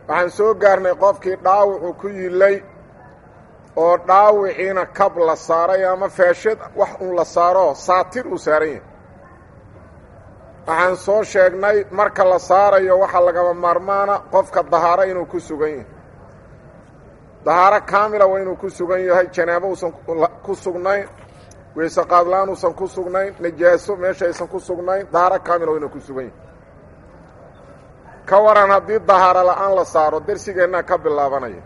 waxaan soo gaarnay qofkii dhaawacu ku yillay oo dhaawiciina kab la saaray ama faashad wax uun la saaro saatir uu saaran yahay waxaan soo sheegnay marka la saarayo waxaa lagama maarmaana qofka dahaaro inuu ku sugan yahay dahaaro kaamila waa inuu ku sugan yahay janaabo uusan ku sugnayn weyse qaadlaan uusan ku sugnayn najaaso meesha aysan ku sugnayn dahaaro kaamila waa inuu ku sugan yahay ka waran haddii dahaaro la'aan la saaro dersigeennaa ka bilaabanaya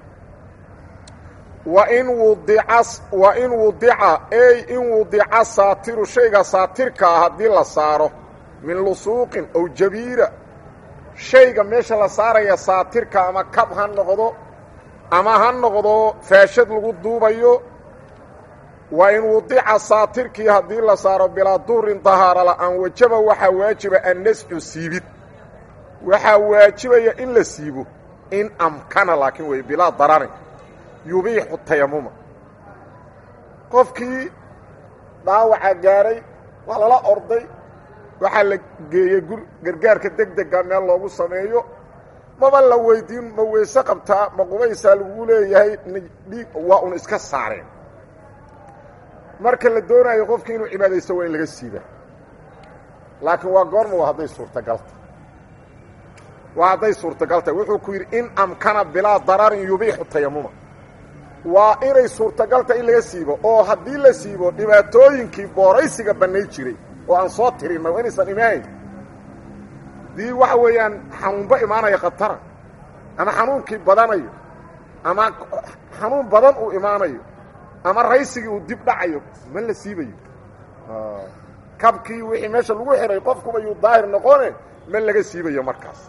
wain wudica wa in wudica ey in wudica saatiru shayga saatirka ah haddii la saaro min lusuuqin ow jabiira shayga meesha la saaraya saatirka ama kab ha noqdo ama ha noqdo faashad lagu duubayo wa in wudica saatirkii haddii la saaro bilaa duurin dahaaro la'aan wajaba waxaa waajiba annascu siibid waxaa waajibaya in la siibo in amkana laakiin wey bilaa dararin yubiixu tayamuma qofkii dhaawaca gaaray waa lala orday waxaa la geeyey gur gargaarka deg dega meel loogu sameeyo maba la weydiin ma weyse qabtaa ma qubaysaa lagu leeyahay dhiig waa un iska saareen marka la doonayo qofkii inuu cibaadaysto waa in laga siiba laakiin waa goorma waa hadday suurtagalta waa hadday suurtagaltahy wuxuu ku yidhi in amkana bilaa dararin yubiixu tayamuma waa inay suurtagalta in laga siibo oo haddii la siibo dhibaatooyinkii booraysiga bannay jiray oo aan soo tirinna waa inaysan imaanayn dii waxa weeyaan xanuunba imaanaya khatara ama xanuunkii badanayo ama xanuun badan uu imaanayo ama raysigii uu dib dhacayo ma la siibayo kabkii wixii meesha lagu xihay qofkuba yuu daahir noqone ma laga siibayo markaas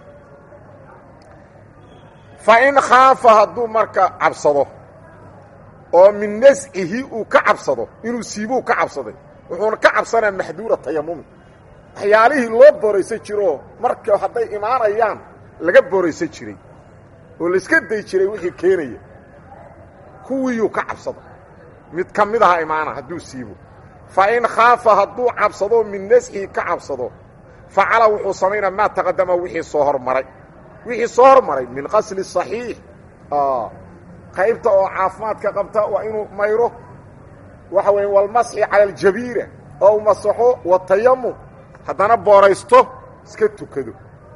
fa in khaafa hadduu marka cabsado oo min nascihi uu ka cabsado inuu siibuu ka cabsaday wuxuuna ka cabsanaya maxduura tayamumi waxyaalihii loo booraysan jiroo marka hadday imaanayaan laga booraysan jiray oo layska day jiray wixii keenaya kuwiiyuu ka cabsado mid ka mid aha imaana hadduu siibo fa in khaafa hadduu cabsado min nascihi ka cabsado facala wuxuu samaynaa maa taqadama wixii soo hormaray wixii soo hormaray min qasli صaxiix qaybta oo caafimaadka qabta waa inuu mayro waxa weeye walmasxi cala aljabiira oo u masaxo watayamum haddana booraysto iska tukado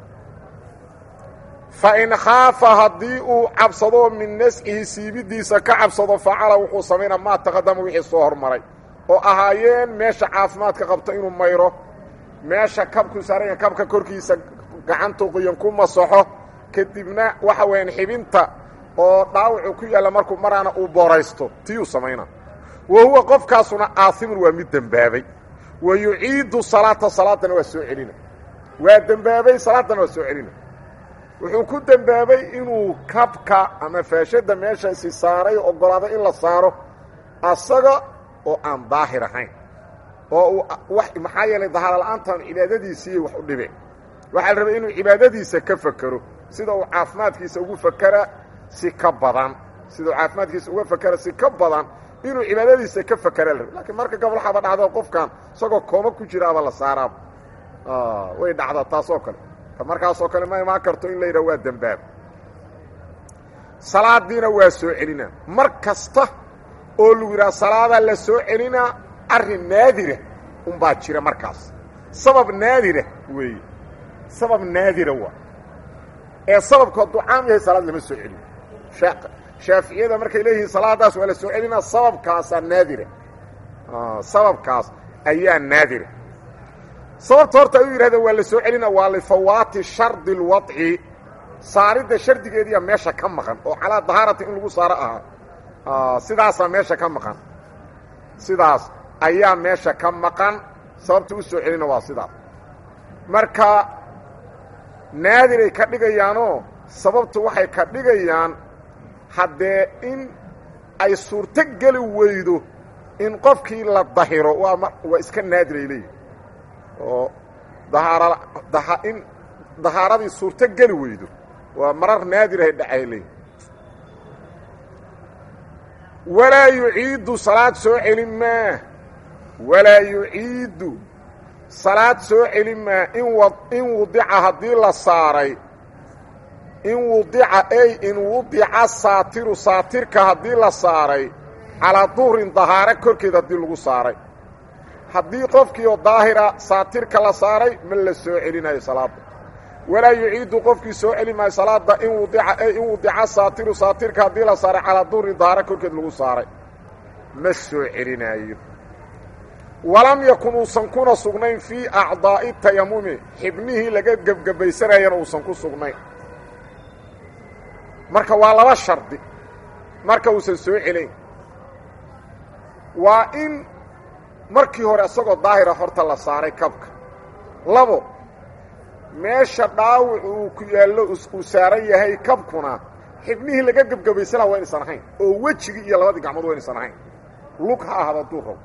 fa in khaafa haddii uu cabsado min nascihi siibidiisa ka cabsado facala wuxuu samaynaa maa taqadama wixii soo hormaray oo ahaayeen meesha caafimaadka qabta inuu mayro meesha kabku saaranya kabka korkiisa gacantu qoyan ku masaxo kadibna waxa weeyaan xibinta oo dhaawacu ku yaalla markuu maraana uu booraysto tiyuu samaynaa wa huwa qofkaasuna aasimun waa mid dembaabay wa yuciidu salaata salaadana waa soo celina waa dembaabay salaadana waa soo celina wuxuu ku dembaabay inuu kabka ama faashadda meeshaasi saaray oggolaaday in la saaro asaga oo aan daahir ahayn oo uu wax maxaa yeelay dahaaro la'aantaan cibaadadiisiiyay wax u dhibeen waxaa la rabay inuu cibaadadiisa ka fakero sida uu caafimaadkiisa ugu fakera si ka badan sida uu caafimaadkiisa uga fakera si ka badan inuu cibaadadiisa ka fakera la rabay lakiin marka gobol waxaaba dhacda qofkan isagoo kooma ku jiraaba la saaraaba way dhacdaa taasoo kale markaasoo kale ma imaan karto in la yidhaha waa dembaab salaadiina waa soo celinaa mar kasta oo lagu yidhaha salaadaa la soo celinaa arrin naadira unbaa jira markaas sabab naadira weeye sabab naadira waa ee sababku hadduu caam yahay salaad lama soo celiyo shaaficiyada markay leeyihiin salaadaas waa la soo celinaa sababkaasaa naadira sababkaas ayaa naadira sababta horta ay u yidhahdeen waa la soo celina waa lifawaati shardi اlwadci saaridda shardigeediya meesha ka maqan oo calaa dahaarati in lagu saaro ahaa sidaasaa meesha ka maqan sidaas ayaa meesha ka maqan sababta u soo celina waa sidaas marka naadiray ka dhigayaanoo sababtu waxay ka dhigayaan haddee in ay suurto geli weydo in qofkii la dahiro waa waa iska naadiray leeyihi oo dahaara daha in dahaaradii suurto geli weydo waa marar naadirahay dhacay leeyihi walaa yuciidu salaad soo celin maa walaa yuciidu salaad soo celin maa in wa in wadica haddii la saaray in wudica ay in wudica saatiru saatirka haddii la saaray calaa duhrin dahaare korkeed haddii lagu saaray haddii qofkii oo daahira saatirka la saaray ma la soo celinayo salaadda walaa yuciidu qofkii soo celi maayo salaadda in wudica ay in wudica saatiru saatirka haddii la saaray calaa duhrin dahaare korkeed lagu saaray ma soo celinaayo walam yakun uusan kuna sugnayn fii acdaa'i tayamumi xibnihii laga gebgebaysanayana uusan ku sugnayn marka waa laba shardi marka uusan soo celayn waa in markii hore isagoo daahira horta la saaray kabka labo meesha dhaawac uu ku yaallo uu saaran yahay kabkuna xibnihii laga gebgebaysanaa waa inaysan ahayn oo wejigii iyo labadii gacmood waa inaysan ahayn lug ha ahaado hadduu rabo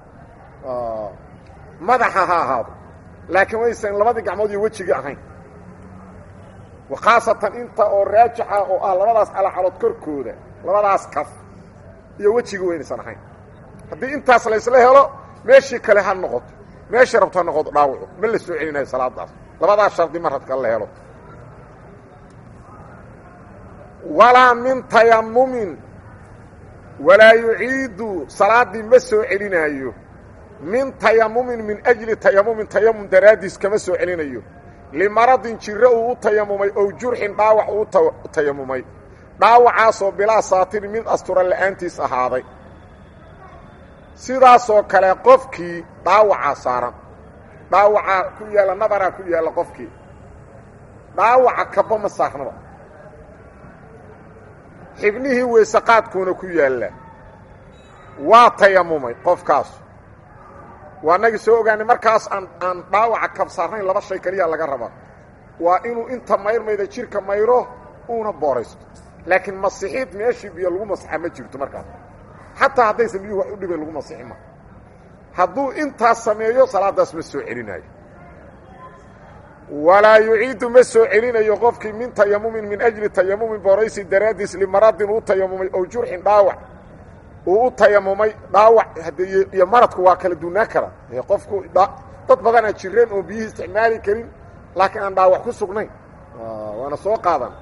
madaxa ha ahaado laakiin waysan labadii gacmood iyo wejigii ahayn khaasatan inta oo raajixa oo ah labadaas calacalood korkooda labadaas kaf iyo wejigii waynaysan ahayn haddii intaas laysla helo meeshii kale ha noqoto meeshii rabto ha noqoto dhaawaco ma la soo celinayo salaadaas labadaas shardi mar hadka la helo walaa min tayamumin walaa yuciidu salaaddii ma soo celinaayo min tayamumin min ajli tayamumin tayamum daraaddiis kama soo celinayo limaradin jiro uu u tayamumay ow jurxin dhaawac uu u tayamumay dhaawacaasoo bilaa saatirin mid astura la'aantiis ahaaday sidaasoo kale qofkii dhaawacaa saaran dhaawacaa ku yaalla nabaraa ku yaalla qofkii dhaawaca kaba ma saarnaba xibnihii weysaqaadkuuna ku yaalla waa tayamumay qofkaas waa nagii soo ogaanay markaas aan aan dhaawaca kab saarnayn laba shay keliya laga rabaa waa inuu inta mayrmayda jidhka mayro uuna booraysto laakiin masixiid meeshii biyo lagu masaxa ma jirto markaas xataa haddaysan biyuhu wax u dhibay lagu masixi ma hadduu intaas sameeyo salaaddaas ma soo celinayo walaa yuciidu ma soo celinayo qofkii min tayamumin min ajli tayamumin booraysi daraaddiis limaradin uu tayamumay ow jurxin dhaawac uu u tayamumay dhaawac haddee iyo maradku waa kala duunaa kara qofku dad badanaa jireen oo biyihii isticmaali karin laakiin aan dhaawac ku sugnayn waana soo qaadan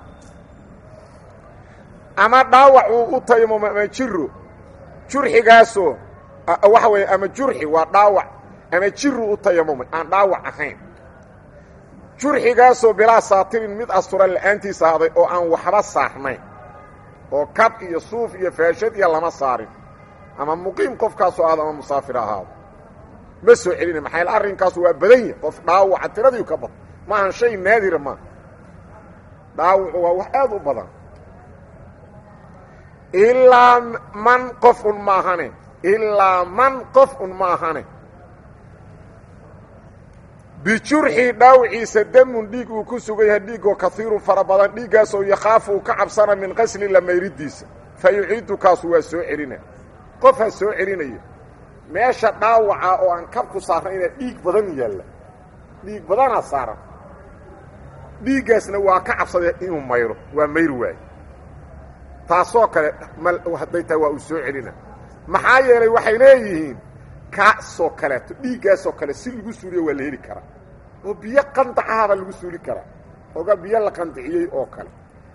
ama dhaawac uu u tayamumay ama jiro jurxigaasoo waxa weeye ama jurxi waa dhaawac ama jiru u tayamumay aan dhaawac ahayn jurxigaasoo bilaa saatirin mid astura la'aantiis ahaaday oo aan waxba saarnayn oo kab iyo suuf iyo faashad iyo lama saarin ama muqiim qofkaasoo ahaado ama musaafir ahaado ma soo celina maxaa yaele arrinkaasu waa badan yahy qof dhaawaca tiradiiu ka badan ma ahan shay naadira maaha dhaawacu waa wax aad u badan ilaa man qof un maahane ilaa man qof un maahane bijurxii dhaawiciisa damun dhiig uu ku sugan yahay dhiigoo kaiirun fara badan dhiiggaasoo yakhaafu uu ka cabsana min qasli lamayridiisa fa yuciidu kaasu waa soo celina qof ha soo celinayo meesha dhaawaca oo aan kabku saarnayna dhiig badan yaalla dhiig badanaa saaran dhiiggaasna waa ka cabsaday inuu mayro waa mayri waayo taasoo kale ma hadday tahay waa uu soo celina maxaa yeelay waxay leeyihiin kaasoo kaleeto dhiiggaasoo kale si lagu suuliyo waa la heli karaa oo biyo qandacahabaa lagu suuli karaa oga biyo la qandiciyey oo kale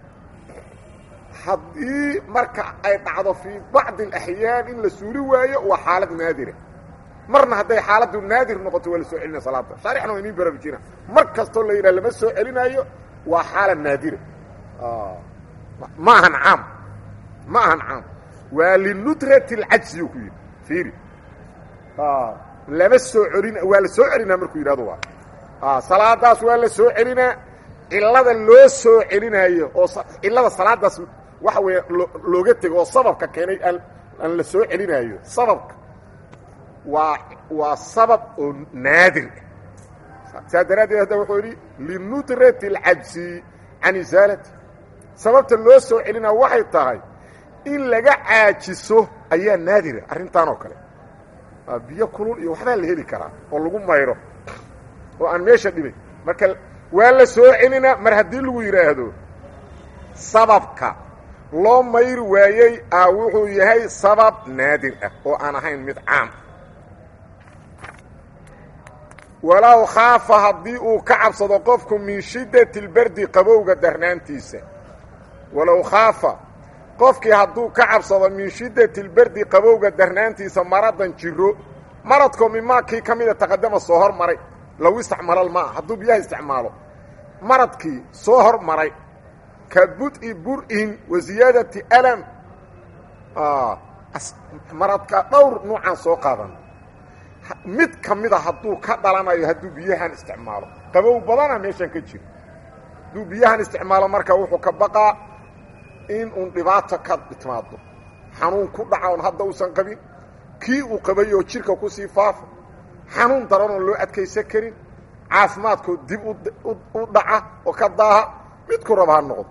haddii marka ay dhacdo fii bacdi alaxyaan in la suuli waayo waa xaalad naadira marna hadday xaaladdu naadir noqoto waa la soo celinaya salaada shaarixna waa iniin baraarujina mar kastoo la yidhaha lama soo celinaayo waa xaalad naadira ma ahan caam ma ahan caam waa linudrati alcajzi uu ku yidhi fiiri lama soo celin waa la soo celinaa markuu yidhahdo waa salaadaas waa la soo celinaa cilada loo soo celinaayo oo cilada salaadaas waxa weeye looga tego oo sababka keenay aan aan la soo celinaayo sababka waa waa sabab oo naadir ah saa daraaddeed hadda wuxuu yidhi linudrati alcajsi can isaalati sababta loo soo celinaa waxay tahay in laga caajiso ayaa naadira arrintan oo kale biyo kulul iyo waxbaa la heli karaa oo lagu mayro oo aan meesha dhibay marka waa la soo celinaa mar haddii lagu yidhaahdo sababka loo mayri waayey a wuxuu yahay sabab naadir ah oo aan ahayn mid caam walow khaafa haddii uu ka cabsado qofku min shiddati lberdi qabowga darnaantiisa walow khaafa qofkii hadduu ka cabsado min shiddati lberdi qabowga darnaantiisa maradan jiro maradkoo mimaa kii ka mida taqadama soo hor maray low istacmalal maa hadduu biyaha isticmaalo maradkii soo hor maray ka bud-i bur-in wa ziyaadati alam maradka dhowr nuucaan soo qaadan mid ka mida hadduu ka dhalanayo hadduu biyahan isticmaalo qabow badana meeshan ka jiro hadduu biyahan isticmaalo marka wuxuu ka baqaa in uun dhibaato ka timaado xanuun ku dhaca oon hadda uusan qabin kii uu qabay oo jirka kusii faafo xanuun daran oon loo adkaysan karin caafimaadkoo dib u dhaca oo ka daaha midku raba ha noqdo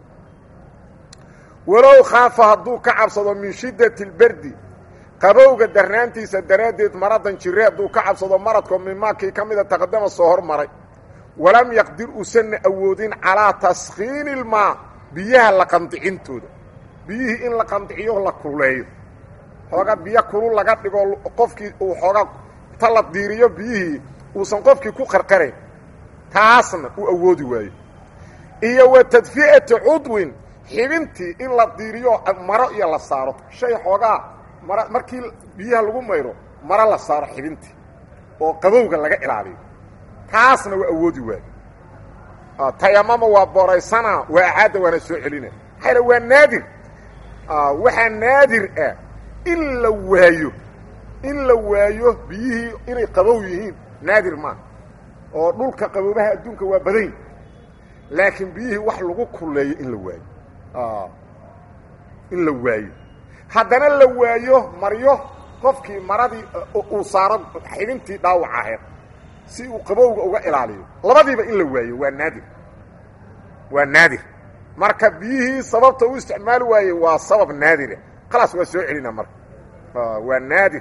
walow khaafa hadduu ka cabsado min shiddati lberdi qabowga darnaantiisa daraaddeed maradan jire hadduu ka cabsado maradkoo mimaakii ka mida taqadama soo hor maray walam yaqdir uusanna awoodin calaa taskhiini ilmaa biyaha la qandicintooda biyihii in la qandiciyo la kululeeyo xooga biyo kulul laga dhigo qofkii uu xooga ta la diiriyo biyihii uusan qofkii ku qarqarayn taasna uu awoodi waayo iyo wa tadfi'ati cudwin xibintii in la diiriyo maro iyo la saaro shay xoogaa mara markii biyaha lagu mayro maro la saaro xibintii oo qabowga laga ilaaliyo taasna waa awoodi waayo tayamama waa booraysana waa acaadda waana soo celina maxaa waa naadir waxaa naadir ah in la waayo in la waayo biyihii inay qabow yihiin naadir maaha oo dhulka qaboobaha adduunka waa badayn laakiin biyihii wax lagu kulleeyo in la waayo in la waayo haddana la waayo maryo qofkii maradii uu saaro xibintii dhaawac ahayd si uu qabowga uga ilaaliyo labadiiba in la waayo waa naadir waa naadir marka biyihii sababta u isticmaali waayey waa sabab naadira khalaas waa soo celina marka waa naadir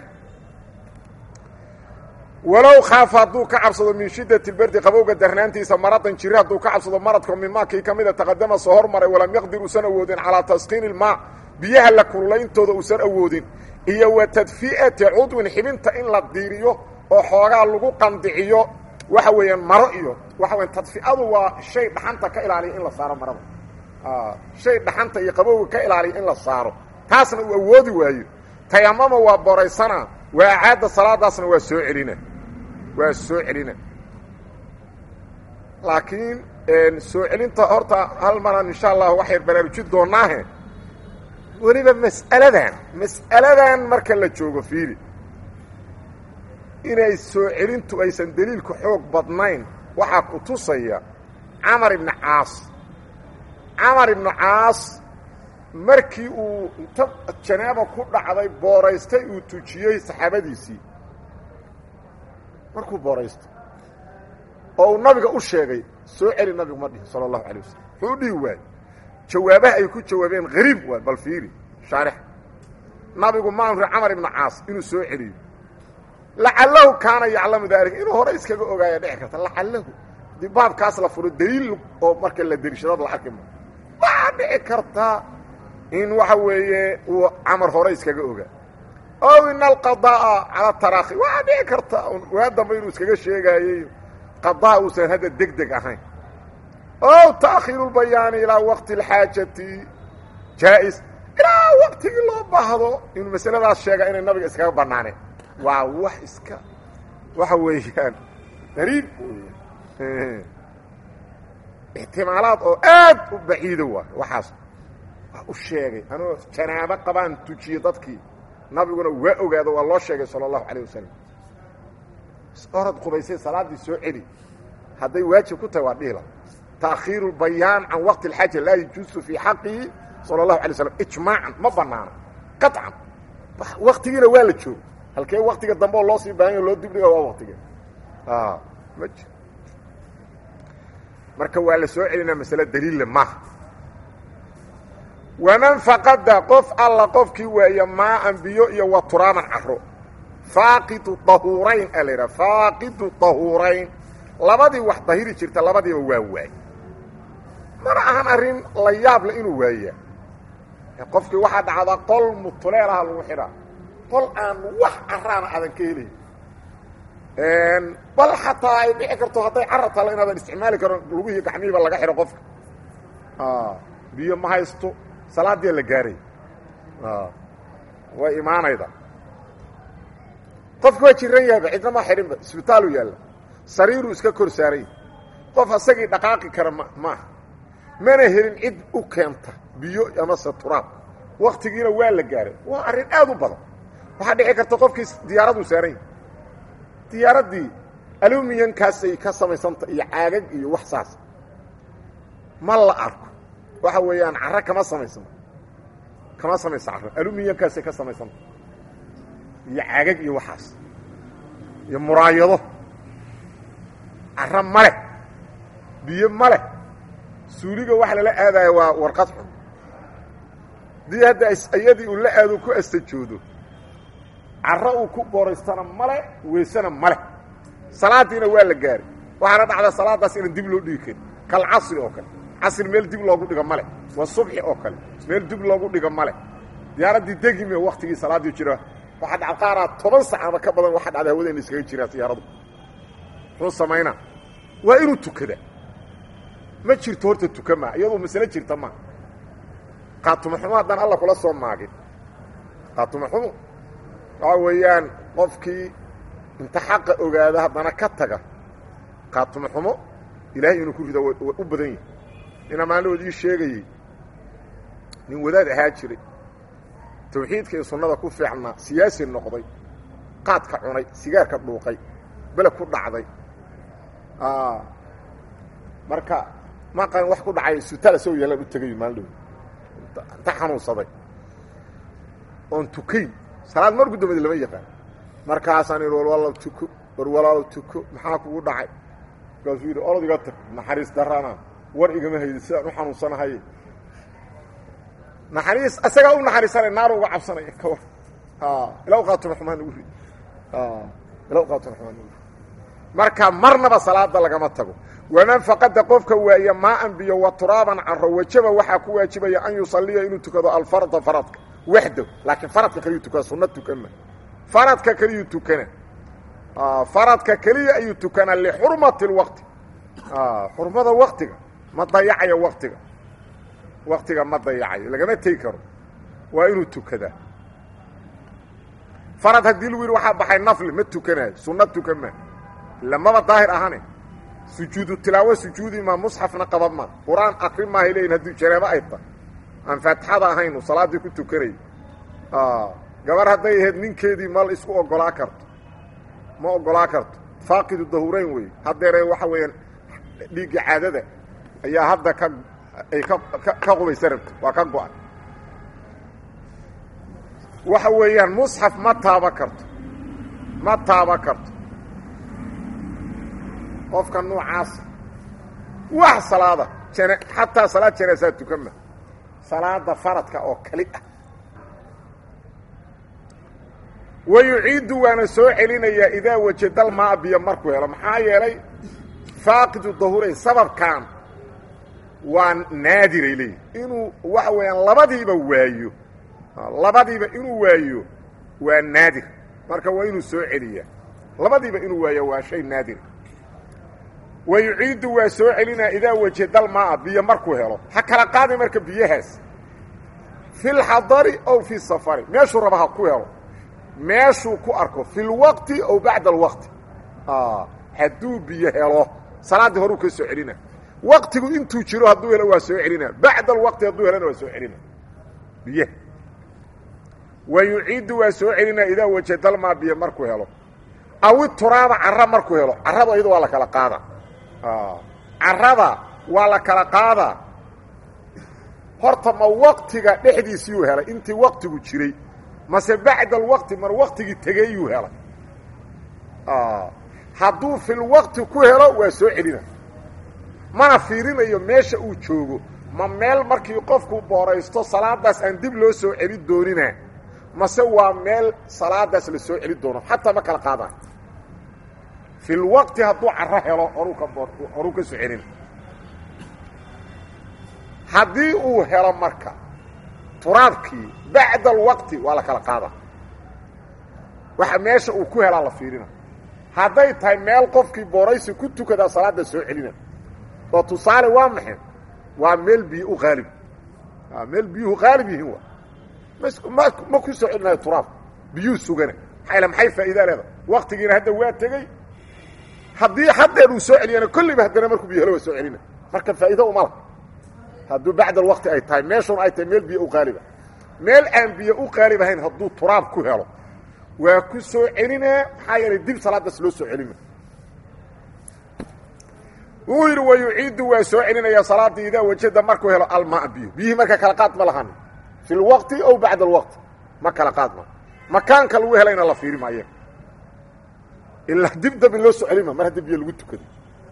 walow khaafa hadduu ka cabsado min shiddati lberdi qabowga darnaantiisa maradan jiri hadduu ka cabsado maradka mimaakii ka mida taqadama soo hormaray walam yaqdir uusan awoodin calaa taskiini ilmaa biyaha la kulullayntooda uusan awoodin iyo wa tadfi'ati cudwin xibinta in la diiriyo oo xoogaa lagu qandiciyo waxa weeyaan maro iyo waxa weyan tadfi'adu waa shay dhaxanta ka ilaaliya in la saaro marada shay dhaxanta iyo qabowga ka ilaaliya in la saaro taasna uu awoodi waayo tayamama waa boraysana waa acaadda salaadaasna waa soo celina waa soo celina laakiin soo celinta horta hal maraan insha allah waxay baraarujin doonaahe weliba mas'aladan mas'aladan marka la joogo fiili inay soo celintu aysan deliilku xoog badnayn waxaa ku tusaya camar ibnu caas camar ibnu caas markii uu inta janaaba ku dhacday booraystay uu tujiyey saxaabadiisii markuu booraysto oo uu nabiga u sheegay soo celi nabigu ma dhihin sala allahu alay wasalam wuxuu u dhihi waayey jawaabaha ay ku jawaabeen hariib waay bal fiiri shaarix nabigu ma amri camar ibnu caas inuu soo celiyo lacalahu kaana yaclamu daalika inuu hore iskaga ogaaya dhici karta lacalahu hadii baabkaas la furo daliil oo marka la derishadad la arki ma waxaa dhici kartaa in waxa weeye uu camar hore iskaga ogaa ow ina alqadaa'a cala taraakhi waxaa dhici karta waa dambe inuu iskaga sheegaayey qadaa uusan hadda deg deg ahayn ow ta'khiiru lbayaani ilaa waqti alxaajati jaa-is ilaa waqtigii loo baahdo inuu masaladaas sheega inay nabiga iskaga bannaaneen waa wax iska waxa weeyaan qariib weya ixtimaalaad oo aad u baciido waay waxaas wax u sheegay anuu janaabo qabaan tujiye dadkii nabiguna waa ogaado waa loo sheegay sala allahu calayh wasalam orad qubaysay salaaddii soo celi hadday waajib ku tahay waa dhihila ta'khiiru lbayaan can waqti alxaaja laa yajuusu fii xaqihi sala allahu alay slam ijmaacan ma banaana qaطcan waktigiina waa la joogo halkee waktiga dambe oo loo sii baahanya loo dibdhiga waa waktige ma jir marka waa la soo celinaa masale daliille maaha waman faqada qof alla qofkii waaya maaan biyo iyo wa turaaman caro faaqidu dahuurayn aa la yidhaha faaqidu dahuurayn labadii wax dahiri jirta labadiiba waa waay mana ahan arrin la yaab le inuu waayaa qofkii waxaa dhacdaa qol mutuleelaha lagu xidhaa qol aan wax caraana aadan ka helayn bal xataa ay dhici karto hadday cara talo inaadan isticmaali karon lugihii gacmihiiba laga xidho qofka biyo ma haysto salaaddiia la gaaray way imaanayda qofki waa jiran yahayba cidna ma xidhinba isbitaalu yaalla sariiruu iska kor saaranya qof asagii dhaqaaqi kara ma maaha mana helin cid u keenta biyo amase turaab waktigiina waa la gaaray waa arrin aad u badan waxaa dhici karta qofkii diyaaraduu saaran yahay diyaaraddii alumiyankaasay ka samaysanta iyo caagag iyo wax saas ma la arko waxa weeyaan carro kama samaysano kama samaysa carro alumiyankaasay ka samaysanta iyo caagag iyo waxaas iyo muraayado carro ma leh biyo ma leh suuliga waxa lala aadaya waa warqad xun dii hadda iyadii uu la aado ku astajoodo carro uu ku booraystana male weysena male salaadiina waa la gaari waxaana dhacda salaadaas inaan dib loo dhigi karin kal casri oo kale casri meel dib loogu dhigo male waa subxi oo kale meel dib loogu dhigo male diyaaraddii degime waktigii salaaddii jira waxaa dhaca qaaraa toban sac ama ka badan waxaa dhacda hawada ina iskaga jiraa diyaaradu muxuu samaynaa waa inuu tukada ma jirto horta tuka maa iyadoo masale jirta maa qaatumaxumo haddaan alla kula soo maagin qaatumaxumo waxaa weeyaan qofkii inta xaqa ogaada haddana ka taga qaatumaxumo ilaahay inuu ku rido waa u badan yahay nina maalinood ii sheegayey nin wadaad ahaa jiray tawxiidka iyo sunnada ku fiicnaa siyaasi noqday qaadka cunay sigaarka dhuuqay bele ku dhacday marka maqan wax ku dhacay sutaal asagoo yaalaan u tegayo maalin dhow inta xanuunsaday oon tukayn salaad marku dambadi lama yaqaan markaasaan idhi war walaal tuko war walaal tuko maxaa kugu dhacay markaasuu yidhi orod iga tag naxariis darana war igama haydi sidaan u xanuunsanahaye naxariis asagaa u naxariisanay naaru uga cabsanaya ka war ilaw qaatuma xumaan ugu rid ilaw qaatuma xumaan ugu rid marka marnaba salaada lagama tago waman faqada qofka waaya maaan biyo wa turaaban caro wajaba waxaa ku waajibaya an yusaliya inuu tukado alfarda faradka waxdow laakiin faradka kaliyuu tukana sunna tukana faradka keliyuu tukana faradka keliya ayuu tukanaa lixurmati اlwaqti xurmada waktiga ma dayacayo waktiga waktiga ma dayacayo lagama tegi karo waa inuu tukadaa farad haddii lagu yidhi waxaa baxay nafli ma tukanayo sunna tukan ma lamaba daahir ahane sujuudu tilaawo sujuudi maa musxafna qaba ma qur-aan akri maahay leeyihin haddii jareebo ay tahay aan faatixada ahaynu salaaddii ku tukanay gabar hadday ahayd ninkeedii mal isku oggolaa karto ma oggolaa karto faaqidu dahurayn wey haddeere waxa weeyaan dhiigga caadada ayaa hadda ka ay ka ka qubaysa rabta waa ka go-an waxa weeyaan musxaf ma taaba karto ma taaba karto qofka noocaasa wax salaada jane xataa salaad janaasaa tukama salaada faradka oo kali ah wa yuciidu waana soo celinayaa idaa wajadal maa biyo markuu helo maxaa yeelay faaqidu dahuray sababkan waa naadiray leeyihi inuu waxa weeyaan labadiiba waayo labadiiba inuu waayo waa naadir marka waa inuu soo celiyaa labadiiba inuu waayo waa shay naadir wa yuciidu waa soo celinaa idaa wajadal maa biyo markuu helo ha kala qaadi marka biyahaas fi lxadari ow fi safari meeshuu raba ha ku helo meeshuu ku arko fi lwaqti ow bacda alwaqti hadduu biyo helo salaaddii horuu ka soo celina waqtigu intuu jiro hadduu helo waa soo celina bacda alwaqti hadduu helona waa soo celina biyaha wa yuciidu waa soo celinaa idaa wajadalmaa biyo markuu helo awi turaaba carra markuu helo carrada iyado waa la kala qaadaa carrada waa la kala qaadaa horta ma waqtiga dhexdiisiiyuu helay intii waqtigu jiray mase bacda alwaqti mar waqtigii tegeyuu helay hadduu filwaqti ku helo waa soo celina mana fiirinayo meesha uu joogo ma meel markii qofku booraysto salaadaas aan dib loo soo celi doonina mase waa meel salaadaas la soo celi doono xataa ma kala qaadaan filwaqti hadduu carro helo horuu ka boo horuu ka soo celina haddii uu helo marka turaabkii bacda alwaqti waa la kala qaadaa waxa meesha uu ku helaa la fiirina hadday tahay meel qofkii booraysi ku tukadaa salaadda soo celina oo tusaale waa maxay waa meel biyo u qaalib meel biyuhu qaalib yihiin wa ma ma ku soo celinayo turaabka biyuhu sugana maxaa maxay faa'idaa leeda waktigiina hadda waa tegey haddii haddeer uu soo celiyana kolliba haddana markuu biyo helo waa soo celina marka faa'ido uma laha hadduu bacd alwaqti ay tahay meeshuna ay tahay meel biyo u qaaliba meel aan biyo u qaalib ahayn hadduu turaab ku helo waa ku soo celinaa maxaa yeelay dib salaadaas loo soo celina wuu yidhi wa yuciidu waa soo celinayaa salaadii idaa wajada markuu helo almaa biyo biyihii marka kala qaad ma lahan fi lwaqti aw bacda alwaqti ma kala qaad ma makaanka lagu helayna la fiiri maayo ilaa dib dambi loo soo celima mar haddii biyo lagu tukado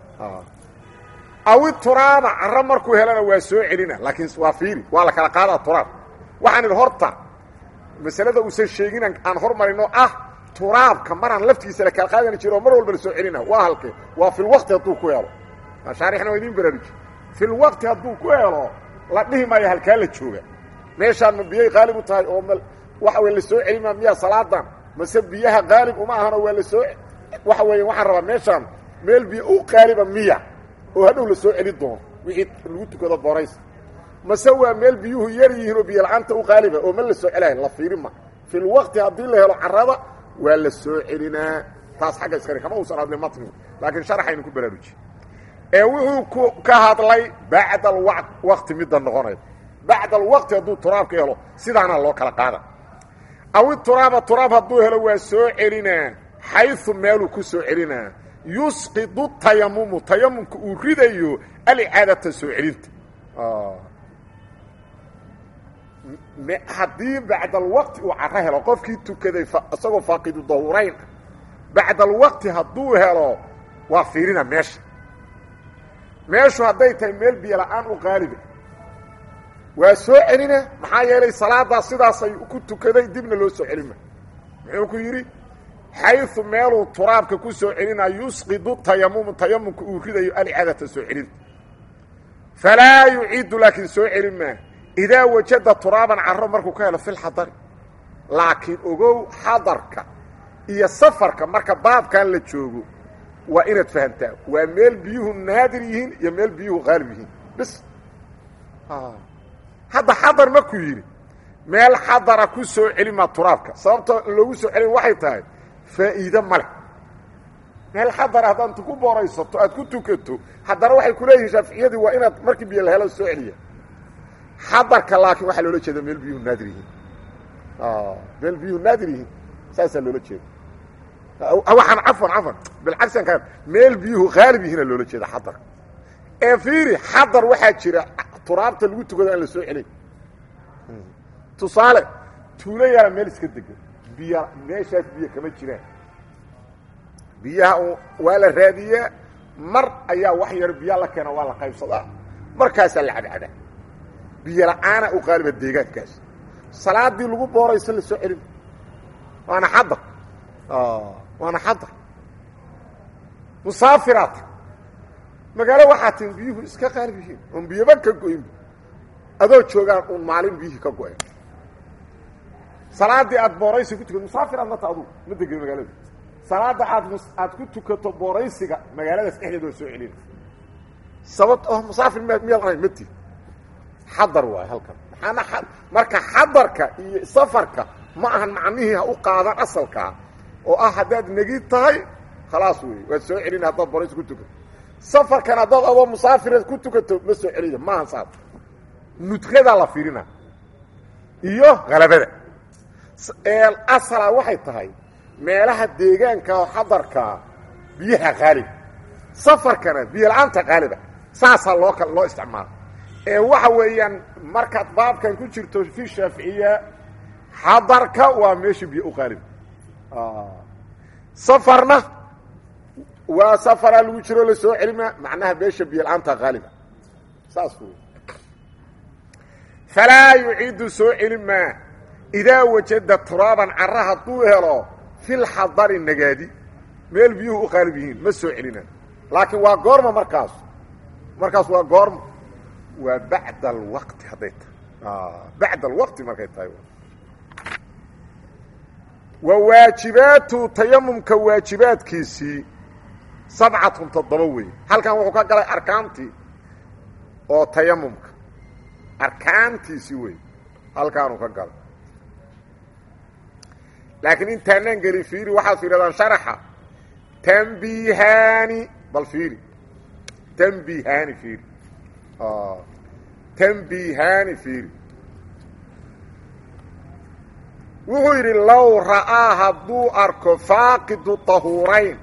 awi turaaba carro markuu helana waa soo celina laakiin waa fiiri waa la kala qaadaa turaab waxaan idhi horta masalada uusan sheegin aan hormarino ah turaabka maraan laftigiisa la kala qaadani jiro oo mar walba la soo celina waa halkee waa fi lwaqti hadduu ku helo mashaarixna waa idiin baraaruji fi lwaqti hadduu ku helo la dhihi maayo halkaa la jooga meeshaan ma biyay qaalib u tahay oo waxa weye la soo celima miyaa salaadan mase biyaha qaalib uma ahanoo waa la soo waxa weeye waxaan rabaa meeshaan meel biyo u qaaliba miya oo hadhow la soo celi doono wixii lagu tukado borays mase waa meel biyuhu yar yihiin oo biyo la-aanta u qaaliba oo ma la soo celahay la fiiri ma fi lwaqti haddii la helo carrada waa la soo celinaa taas xagga iskale kama uusan hadlin matnigu laakiin sharaxaynu ku baraaruji ee wuxuu ku ka hadlay bacda alwaqti midda noqonaya bacda alwaqti hadduu turaabka helo sidaana loo kala qaada awi turaaba turaab hadduu helo waa soo celinaa xayu meeluu ku soo celinaa yusqidu tayamumu tayamumka uu ridayo alicaadata soo celinta haddii bacda alwaqti uu caro helo qofkii tukaday isagoo faaqidu dahurayn ah bacda alwaqti hadduu helo waa fiirina meesha meeshu hadday tahay meel biyo la-aan u qaaliba waa soo celina maxaa yeelay salaadaas sidaasay ku tukaday dibna loo soo celima muxuu ku yidhi xayu meeluu turaabka ku soo celinaa yusqidu tayamumu tayamumka uu ridayo alicaadata soo celinta falaa yuciidu laakiin soo celin maa idaa wajada turaaban caro markuu ka helo fi lxadari laakiin ogow xadarka iyo safarka marka baabkan la joogo waa inaad fahamtaa waa meel biyuhu naadir yihiin iyo meel biyuhu qaalib yihiin bis hadda xadar markuu yidhi meel xadara ku soo celimaa turaabka sababta loogu soo celin waxay tahay faa'iide ma leh meel xadara haddaad ku booraysato aad ku tukato haddana waxay kuleeyihiin shaaficiyadii waa inaad markii biyo la helo soo celiya xadarka laakiin waxaa loola jeeda meel biyuhu naadir yihiin meel biyuhu naadir yihiin saasaa loola jeeda waxaan cafan cafan bilcagsan ka meel biyuhu qaalib yihiina loola jeeda xadar ee fiiri xadar waxaa jira turaabta lagu tukado aan la soo celin tusaale tuulo yaala meel iska degan biya meeshaas biyo kama jiraan biyaha waa la raadiyaa mar ayaa wax yar biyaa la keena waa la qaybsadaa markaasaa la cadcadaa biyo la-aana u qaaliba deegaankaas salaadii lagu boorayso la soo celin waana xadar waana xadar musaafiraat magaalo waxaa tin biyuhu iska qaalib yihiin oon biyoba ka go-in adoo joogaan uun maalin biyihii ka go-een salaadii aad booraysi ku tukato musaafiraad mata adugu ma degin magaalada salaada aad aad ku tukato booraysiga magaaladaas dhexdeed waa soo celina sababt oh musaafir m miyaad ahayn mati xadar waay halkan maxaana marka xadarka iyo safarka ma ahan macnihii ha u qaadan asalkaa oo ah haddaad negid tahay khalaas wey waad soo celina haddaad booraysi ku tukato safarkan haddaad adoo musaafira ku tukato ma soo celiya maahan saas nudqadaa la fiirina iyo halabada asala waxay tahay meelaha deegaanka oo xadarkaa biyaha qaalib safarkana biyo la-aanta qaaliba saasaa loo kal loo isticmaala ee waxa weeyaan markaad baabkan ku jirto fi shaaficiya xadarka waa meesha biyo u qaalib safarna waa safaraa lagu jiro la soo celima macnaha meesha biyo la-aanta qaaliba saas wey falaa yuciidu soo celin maa idaa wajada turaaban cara hadduu helo filxadari nagaadi meel biyuhu u qaalib yihiin ma soo celina laakiin waa goorma markaas markaas waa goorma waa bacda alwaqti hadday tahay bacda alwaqti markay tahay wa waajibaatu tayamumka waajibaadkiisii sabcatun toddoba wey halkan wuxuu ka galay arkaantii oo tayamumka arkaantiisii wey halkaanuu ka galo laakiin intaanaan gelin fiiri waxaad fiiradaan sharaxa tanbihaani bal fiiri tanbihaani fiiri tanbihaani fiiri wuxuu yidhi low ra'aa hadduu arko faaqidu tahuurayn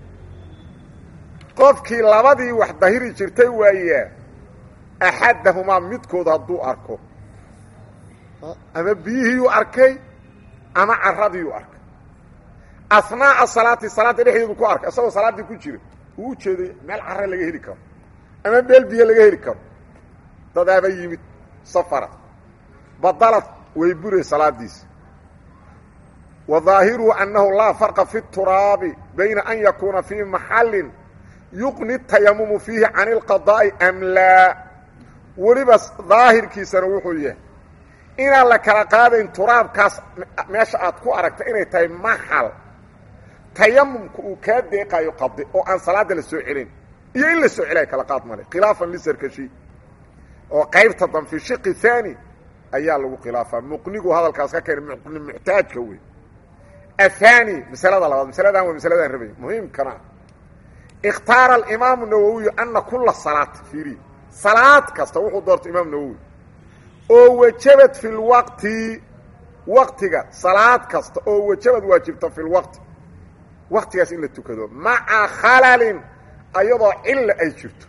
qofkii labadii wax dahiri jirtay waayaa axadahumaa midkood hadduu arko ama biyihiiyuu arkay ama caradiiyuu arkay asnaa'a salaati salaadda dhexdeedu ku arkay isagoo salaaddii ku jira uu u jeeday meel carre laga heli karo ama meel biyo laga heli karo dadaaba yimid safara badalad way buray salaadiisi wa daahiruhu annahu laa farqa fi turaabi bayna an yakuuna fii maxallin yuqni tayamumu fiihi can ilqadaa'i am laa weliba daahirkiisana wuxuu yahay inaan la kala qaadayn turaabkaas meesha aad ku aragta inay tahay maxal tayamumka uu kaa deeqaayo qade oo aan salaadda la soo celin iyo in la soo celay kala qaad male khilaafan lisarkashi oo qaybta dan fi shiqi haani ayaa lagu khilaafaa muqnigu hadalkaas ka keenay muqni muxtaajka wey ahaani masalada labaad masaladan waa masaladaan rabay muhiimkana ikhtaara alimaamu nawowiyu ana kula salaat fiiri salaad kasta wuxuu doortay imaam nawowi oo wajabad fi lwaqti waqtiga salaad kasta oo wajabad waajibta fi lwaqti waqtigaas in la tukado maca khalalin ayadoo cilla ay jirto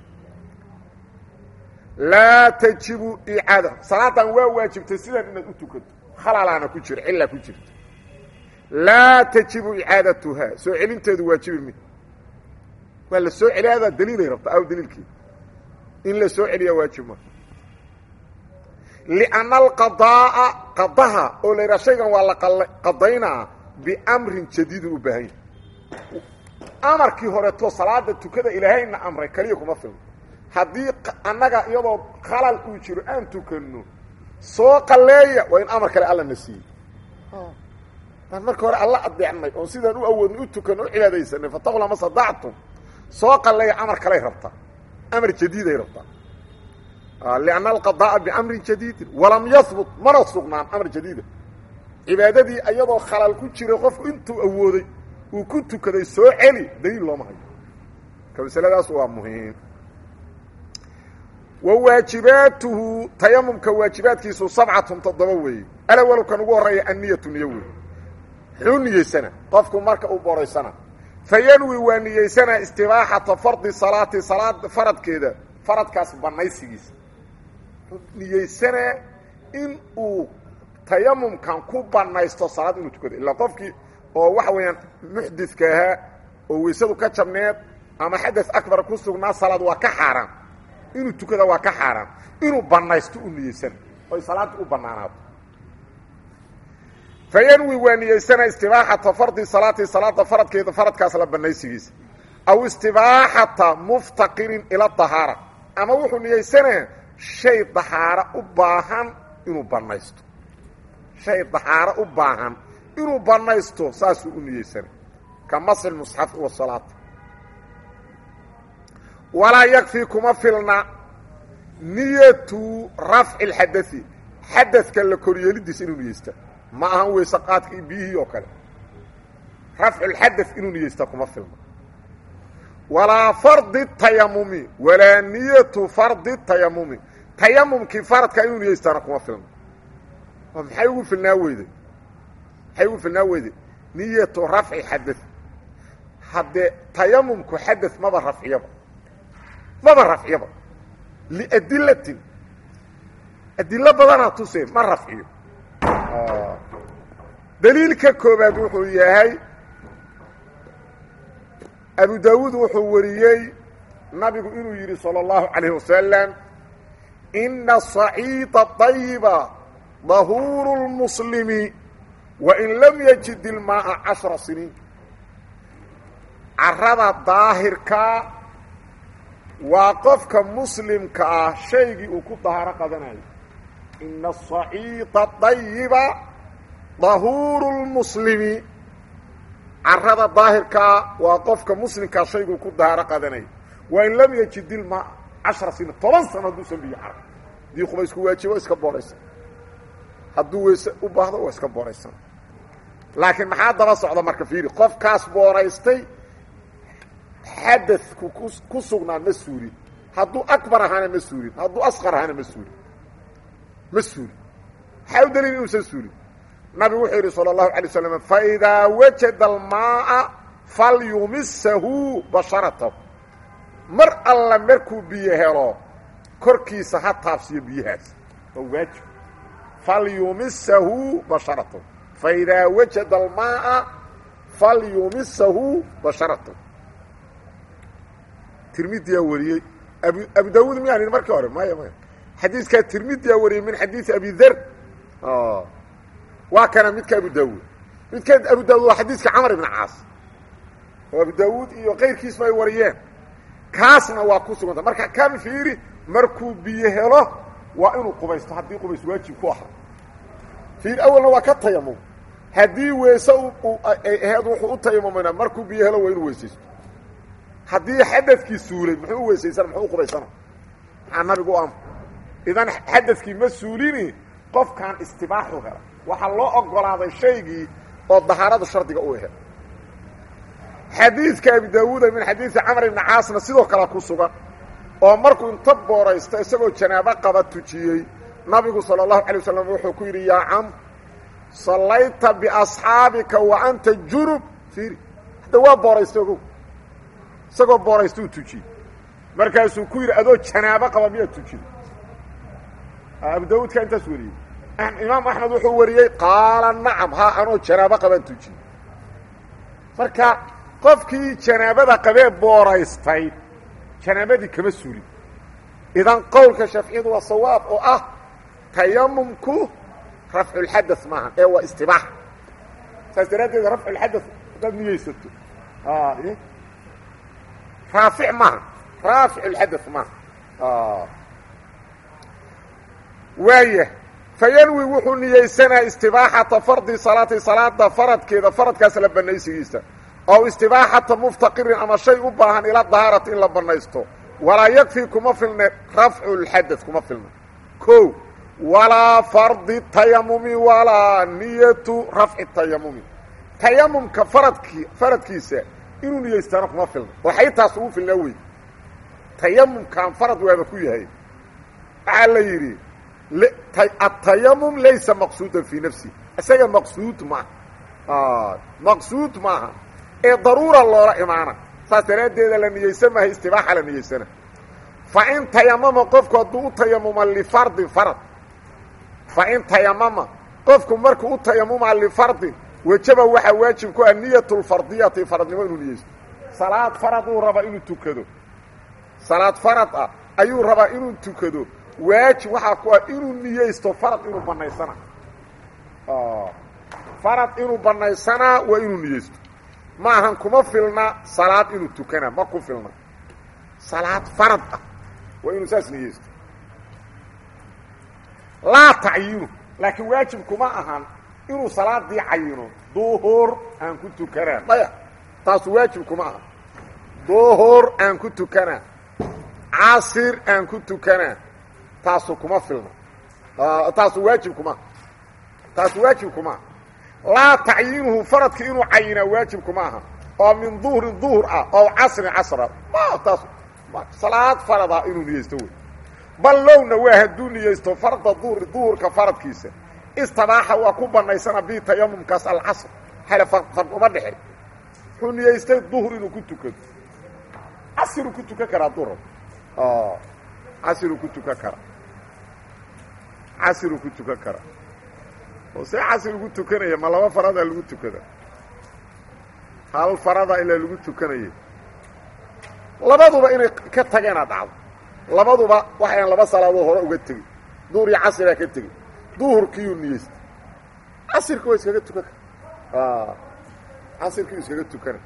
laa tajibu icaada salaadan waa waajibtay sidan inaad u tukato khalalaana ku jira cillaa ku jirta laa tajibu icaadatuhaa soo celinteedu waajibi mi waa la soo celiyadaa daliilay rabta aw daliilkeeda in la soo celiyaa waajib ma lianna alqadaa'a qadaha oo la yidhaha shaygan waa la qadaynaa biamrin jadiidun u baahan yahay amarkii horeeto salaada tukada ilaahayna amray keliya kuma filno haddii annaga iyadoo khalal uu jiro aan tukanno soo qalleeya waa in amar kale alla na siiyey aan marka hore alla adeecnay oon sidaan u awoodnay u tukanno u cibaadaysanay fataqula ma sadactum soo qalleeya amar kaley rabtaa amar jadiiday rabtaa lianna alqadaa'a biamrin jadiidin walam yahbut mana sugnaan amar jadiida cibaadadii iyadoo khalal ku jiray qofku intuu awooday uu ku tukaday soo celi daliil looma hayo ka masaladaas waa muhiim wa waajibaatuhu tayamumka waajibaadkiisu sabcatun toddoba weeye alawalkan ugu horreeya anniyatu niyo wey muxuu niyeysana qofku marka uu boraysana fa yanwi waa niyeysana istibaaxata fardi salaati salaad faradkeeda faradkaas banaysigiisa niyeysanaa in uu tayamumkan ku banaysto salaad inuu tukado ilaa qofkii oo waxa weeyaan muxdidka ahaa oo weysadu ka jabneed ama xadas akbar ku sugnaa salaad waa ka xaaraan inuu tukada waa ka xaaraan inuu banaysto u niyeysana oy salaadda u banaanaato fa yanwi waa niyeysana istibaaxata fardi salaati salaada faradkeeda faradkaas la banaysigiisa aw istibaaxata muftaqirin ila dahaara ama wuxuu niyeysanaa shay dahaaro u baahan inuu banaysto shay dahaaro u baahan inuu banaysto saasuu u niyeysana ka masl musxafi wasalaata walaa yakfii kuma filna niyatu rafci اlxadai xadadka la koryeelidiisa inuu niyeysta ma ahan weyse qaadka iyo biyihii oo kale rafculxada inuu niyeysta kuma filna walaa fardi tayamumi walaa niyatu fardi tayamumi tayamumkii faradka inuu niyeystaana kuma filna oo maxay ugu filnaa weyday maxay ugu filnaa weyday niyatu rafci xada haddee tayamumku xada maba rafciyaba maba rafciyaba liadilatin adilo badanaa tusee ma rafciyo daliilka koobaad wuxuu yahay abu daawuud wuxuu wariyey nabigu inuu yidhi salى اllahu عalayه wasalam ina صaciida طayiba dahuuru اlmuslimi wain lam yajid ilmaaa cashra siniin carada daahirka waa qofka muslimka ah shaygii uu ku dahaaro qadanayo ina asaciida dayiba dahuuru lmuslimi carada daahirkaa waa qofka muslimkaa shayguu ku dahaaro qadanayo waa in lam yajid ilmaa cashara siniin toban sano hadduusan biyo caro haddii qubaysku waajibo iska booraysan hadduu weyse u baahdo waa iska booraysan laakiin maxaa daba socda marka fiiri qofkaas booraystay xadadku ku sugnaa ma suurin hadduu akbar ahaana ma suurin hadduu asqar ahaana ma suurin ma suurin maxaa u daliil inuusan suurin nabigu wuxuu yidhi salى الlahu alay slam faidaa wajada almaaa falyumisahu basharatahu mar alla markuu biyo helo korkiisa ha taabsiyo biyahaas waa waajib falyumisahu basharatahu faidaa wajada almaaa falyumisahu basharatahu tirmidiyaa wariyey abu abu daawuud miyaan idhi markii hore maya maya xadiiskaa tirmidiyaa wariyey min xadiisi abi der waa kana midka abu daawuud midka abu daawud waa xadiiska camar ibn caas oo abu daawuud iyo kayrkiisba ay wariyeen kaasna waa ku suganta marka kan fiiri markuu biyo helo waa inuu qubaysto haddii qubays waajib ku aha fiir awalna waa ka tayamum haddii weese aheed wuxuu u tayamumayna markuu biyo helo waa inuu weysaysto haddii xadadkii suulay muxuu u weysaysana muxuu u qubaysana maxaa nabigu u amr idan xadadkii ma suulini qofkan istibaaxu hela waxaa loo ogolaaday shaygii oo dahaarada shardiga u ahe xadiidka abi daawuuda min xadiidi camr ibni caasna sidoo kale ku sugan oo markuu inta booraysto isagoo janaabo qaba tujiyey nabigu sala allahu alay wasalam wuxuu ku yidhi yaa camr sallayta biasxaabika wa anta junub fiiri hadda waa booraysta ogow isagoo booraysta uu tujiyey markaasuu ku yidhi adoo janaabo qaba miyaad tujiday abu daawuudka intaas wariyey imaam axmed wuxuu wariyey qaala nacam haa anoo janaabo qabaan tujiyey marka qofkii janaabada qabee booraystay janaabadii kama suulin idan qowlka shafciyadu waa sawaab oo ah tayamumku rafculxada maaha ee waa istibaaxa saas daraaddeed rafculxada haddaad niyeysato raafic maaha raaficulxada maaha waaya fayanwi wuxuu niyeysanaa istibaaxata fardi salaati salaada faradkeeda faradkaas la banaysigiisa ow istibaaxata muftaqirin ama shay u baahan ila dahaarati in la banaysto walaa yakfii kuma filne rafcu lxadad kuma filna ko walaa fardi tayamumi walaa niyatu rafci tayamumi tayamumka faradki faradkiisa inuu niyeystaana kuma filna waxay taas ugu filnaa wey tayamumkan farad waaba ku yahay waxaa la yidhi atayamum laysa maqsuudan fii nafsi isaga maqsuud maaha maqsuud maaha ee daruura loola imaana saas daraaddeeda la niyeysan maaha istibaaxa la niyeysana fa in tayamama qofku hadduu u tayamuma lifardin farad fa in tayamama qofku markuu u tayamuma lifardin wejaba waxaa waajib ku ah niyat lfardiyati faradnimo inuu niyeysto salaad faraduu rabaa inuu tukado salaad farad ah ayuu rabaa inuu tukado waajib waxaa ku ah inuu niyeysto farad inuu banaysana farad inuu banaysanaa waa inuu niyeysto ma ahan kuma filna salaad inuu tukanaa ma ku filna salaad farad ah waa inuu saas niyeysto laa tacyiinu laakiin waajib kuma ahan inuu salaadii cayino duhur aan ku tukanaa maya taasu waajib kuma ahan duhur aan ku tukanaa casir aan ku tukanaa taasu kuma filna taasu waajib kuma taasu waajib kuma laa tacyiinuhu faradka inuu cayinaa waajib kuma aha oo min duhrin duhur ah oo casrin casra ma taas salaad farada inuu niyeysto wey bal lowna waa hadduu niyeysto farda duhri duhurka faradkiisa istabaaxa waa ku banaysana bi tayamumkaas alcasr hale fard uma dhexin wuxuu niyeystay duhur inuu ku tukado casiruu ku tukan karaa duhur casiruu ku tukan karaa casiruu ku tukan karaa oo see casir lagu tukanaya ma laba faradaa lagu tukada hal farada ilaa lagu tukanaya labaduba inay ka tageena dhacdo labaduba waxayan laba salaadood hore uga tegey duhur iyo casiraa ka tegey duhurkiiyuu niyeystay casirka waa iskaga tukan kara casirkiiu iskaga tukana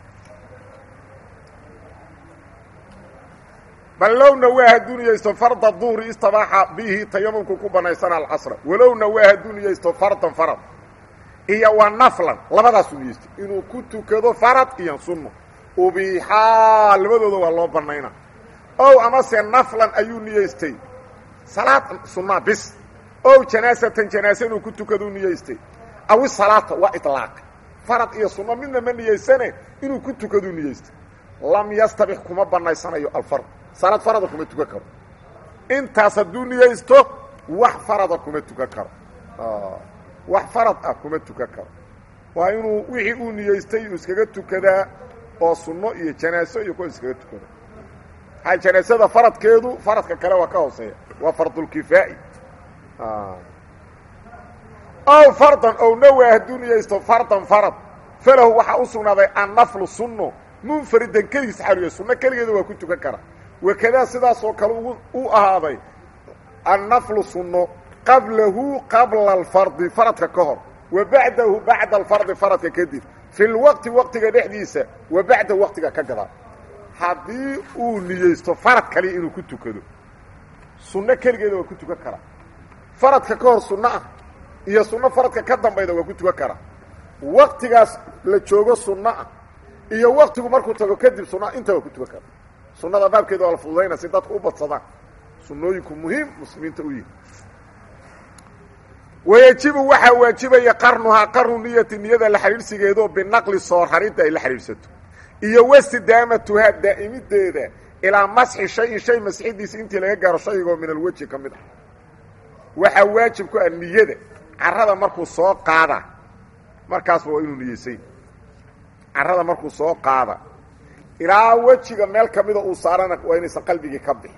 bal lowna waa hadduu niyeysto farda duhri istabaaxa bihi tayamumku ku banaysana alcasra walowna waa hadduu niyeysto fardan farad iyo wa naflan labadaasuu niyeystay inuu ku tukado farad iyo sunno ubiixaa labadooda waa loo banayna ow amase naflan ayuu niyeystay salaad sunaa bis ow janaasatan janaase inuu ku tukaduu niyeystay awi salaata waa ilaaq farad iyo sunno midna ma niyeysane inuu ku tukaduu niyeystay lam yastabix kuma banaysanayo alfard salaad farada kuma tukan karo intaas hadduu niyeysto wax farada kuma tukan karo wax farad ah kuma tukan karo waa inuu wixii uu niyeystay uu iskaga tukadaa oo sunno iyo janaaso iyo kuwa iskaga tukada aa janaasada faradkeedu faradka kale waa ka hooseeya waa fardulkifaa'i ow fardan ow nawa hadduu niyeysto fardan farad falahu waxaa u sugnaaday annaflu sunno munfaridan keligiis xariyo sunno keligeeda waa ku tukan kara wakadaa sidaasoo kale ugu u ahaaday annaflu sunno qablahu qabla alfardi faradka ka hor wa bacdahu bacda alfardi faradka kadib fi lwaqti waqtiga dhexdiisa wa bacda waqtiga ka gadaa haddii uu niyeysto farad kaliya inuu ku tukado sunno keligeeda waa ku tukan karaa faradka ka hor sunno ah iyo sunno faradka ka dambayda waa ku tukan karaa waqtigaas la joogo sunno ah iyo waqtigu markuu tago kadib sunna inta waa ku tukan kara sunnada baabkeeda waa la fududayna si dadku u badsadaan sunnooyinku muhiim muslimiinta u yihi wayajibu waxaa waajibaya qarnuhaa qarnu niyati niyada la xidhiidhsigeedo binaqli soor harinta ay la xidhiidhsato iyo wastidaamatuhaa daa'imideeda ilaa masxi shayin shay masxidiisa intii laga gaaro shaygoo min alweji ka mid ah waxaa waajib ku ah niyada carrada markuu soo qaada markaasba waa inuu niyeysay carrada markuu soo qaada ilaa wejiga meel ka mida uu saarana waa inaysan qalbigii ka bixi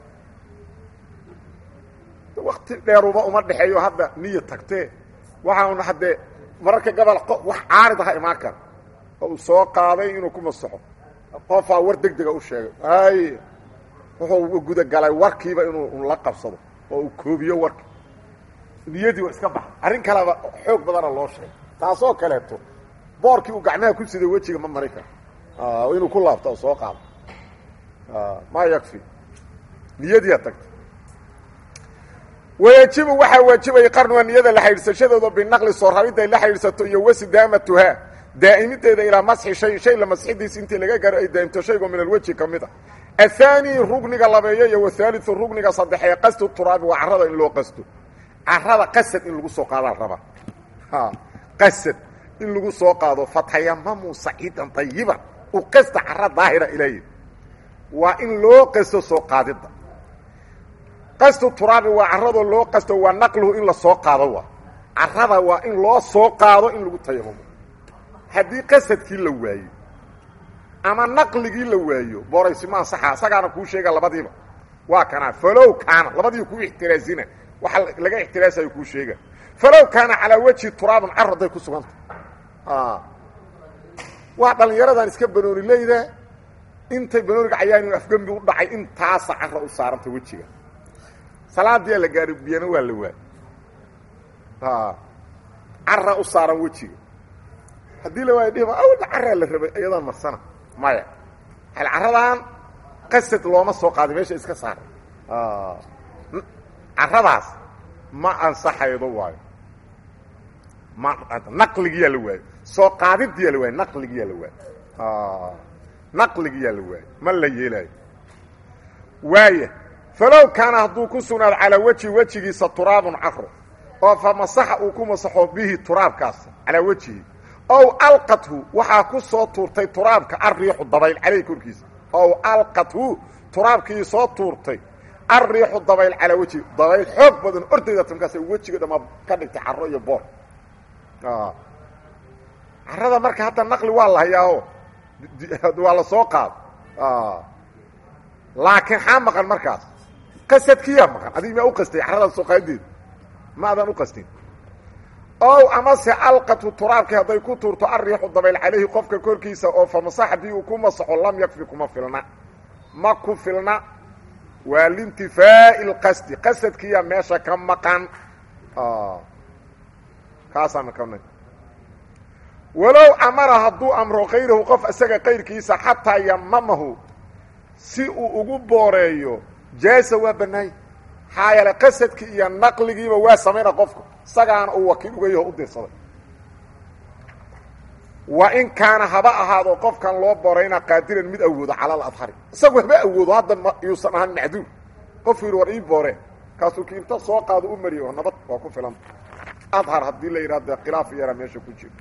wakti dheeruba uma dhexeeyo hadda niya tagtee waxaana haddee mararka gabal wax caarid aha imaan kara oo uu soo qaaday inuu ku masaxo qofaa war deg dega u sheegay ay wuxuu gudagalay warkiiba inuu la qabsado oo uu koobiyo warki niyadii waa iska baxa arrin kaleba xoog badana loo sheegay taasoo kaleeto boorkii uu gacmaha ku siday wejiga ma mari karo inuu ku laabto oo soo qaado maa yakfi niyadiia tagta wayajibu waxaa waajibaya qarnuga niyada la xidhiidsashadooda binaqli soo raridda ay la xidhiidsato iyo wasidaamatuhaa daa'imideeda ilaa masxi shay shay la masxidiisa intii laga gaaro ay daa'imto shaygoo min alweji ka mid a athaani rugniga labeeyo iyo wathaaliu rugniga saddexee qasdu turaabi waa carrada in loo qasto carrada qasad in lagu soo qaadaa raba qasad in lagu soo qaado fatayamamu saciidan ayiban u qasta carra daahira ilaahi waa in loo qasto soo qaadidda qasdu turaabi waa carradoo loo qasto waa naqluhu in la soo qaado waa carrada waa in loo soo qaado in lagu tayamamo haddii qasadkii la waayo ama naqligii la waayo booraysi ma ansaxa isagaana kuu sheega labadiiba waa kanaa falow kaana labadiiba kuu ixtiraasina waxa laga ixtiraasayo kuu sheega falow kaana calaa wejhi turaabun car hadday ku suganta waa dhallinyaradan iska banooni leyda intay banooniga cayaani afgembi u dhacay intaasa carra u saaranta wejiga salaadiyaa la gaari biyana waa la waay carra u saaran wejiga haddii la waayo dhihima awalna carraa la rabay iyadaan marsana maya hal carradan qasad looma soo qaaday meesha iska saaray carradaas ma ansaxaydo waayo ma naqligiyaa la waayo soo qaadidiyaa la waayo naqligiyaa la waayo naqligiyaa la waayo ma la yeelaayo waaya falow kaana hadduu ku sugnaado calaa wejhi wejigiisa turaabun caro oo fa masaxa uu ku masaxo bihi turaabkaas calaa wejhihi ow alqathu waxaa ku soo tuurtay turaabka arriixu dabayl caleyh korkiisa ow alqathu turaabkii soo tuurtay arriixu dabayl calaa wejhi dabayl xoog badan ordayda tamkaas wejiga dhammaa ka dhigtay caro iyo boor carrada marka hadda naqli waa la hayaaho waa la soo qaado laakiin xaa maqan markaas qasadkiyaa maqan adig maa u qastay carrada soo qaadideeda ma adan u qastin ow amase alqatu turaabkii hadday ku tuurto arriixu dabayl calayhi qofka korkiisa oo fa masax haddii uu ku masaxo lam yakfi kuma filna ma ku filna waa liintifaa'i lqasdi qasadkiyaa meesha ka maqan kaasaa maqana walow amara hadduu amro kayrahu qof isaga kayrkiisa xataa yamamahu si uu ugu booreeyo jaasa waa bannaanya maxaa yeele qasadkii iyo naqligiiba waa samayna qofka isagaana uu wakiil uga yaho u dirsaday wa in kaana haba ahaado qofkan loo boorayna qaadiran mid awoodo cala aladhari isagu haba awoodo hadda yuusan ahaan macduur qofku yidhi war ii booree kaasuu kiinta soo qaado u mariyo oo nabad waa ku filanta adhar haddii la yidhahdo khilaaf yara meesha ku jiro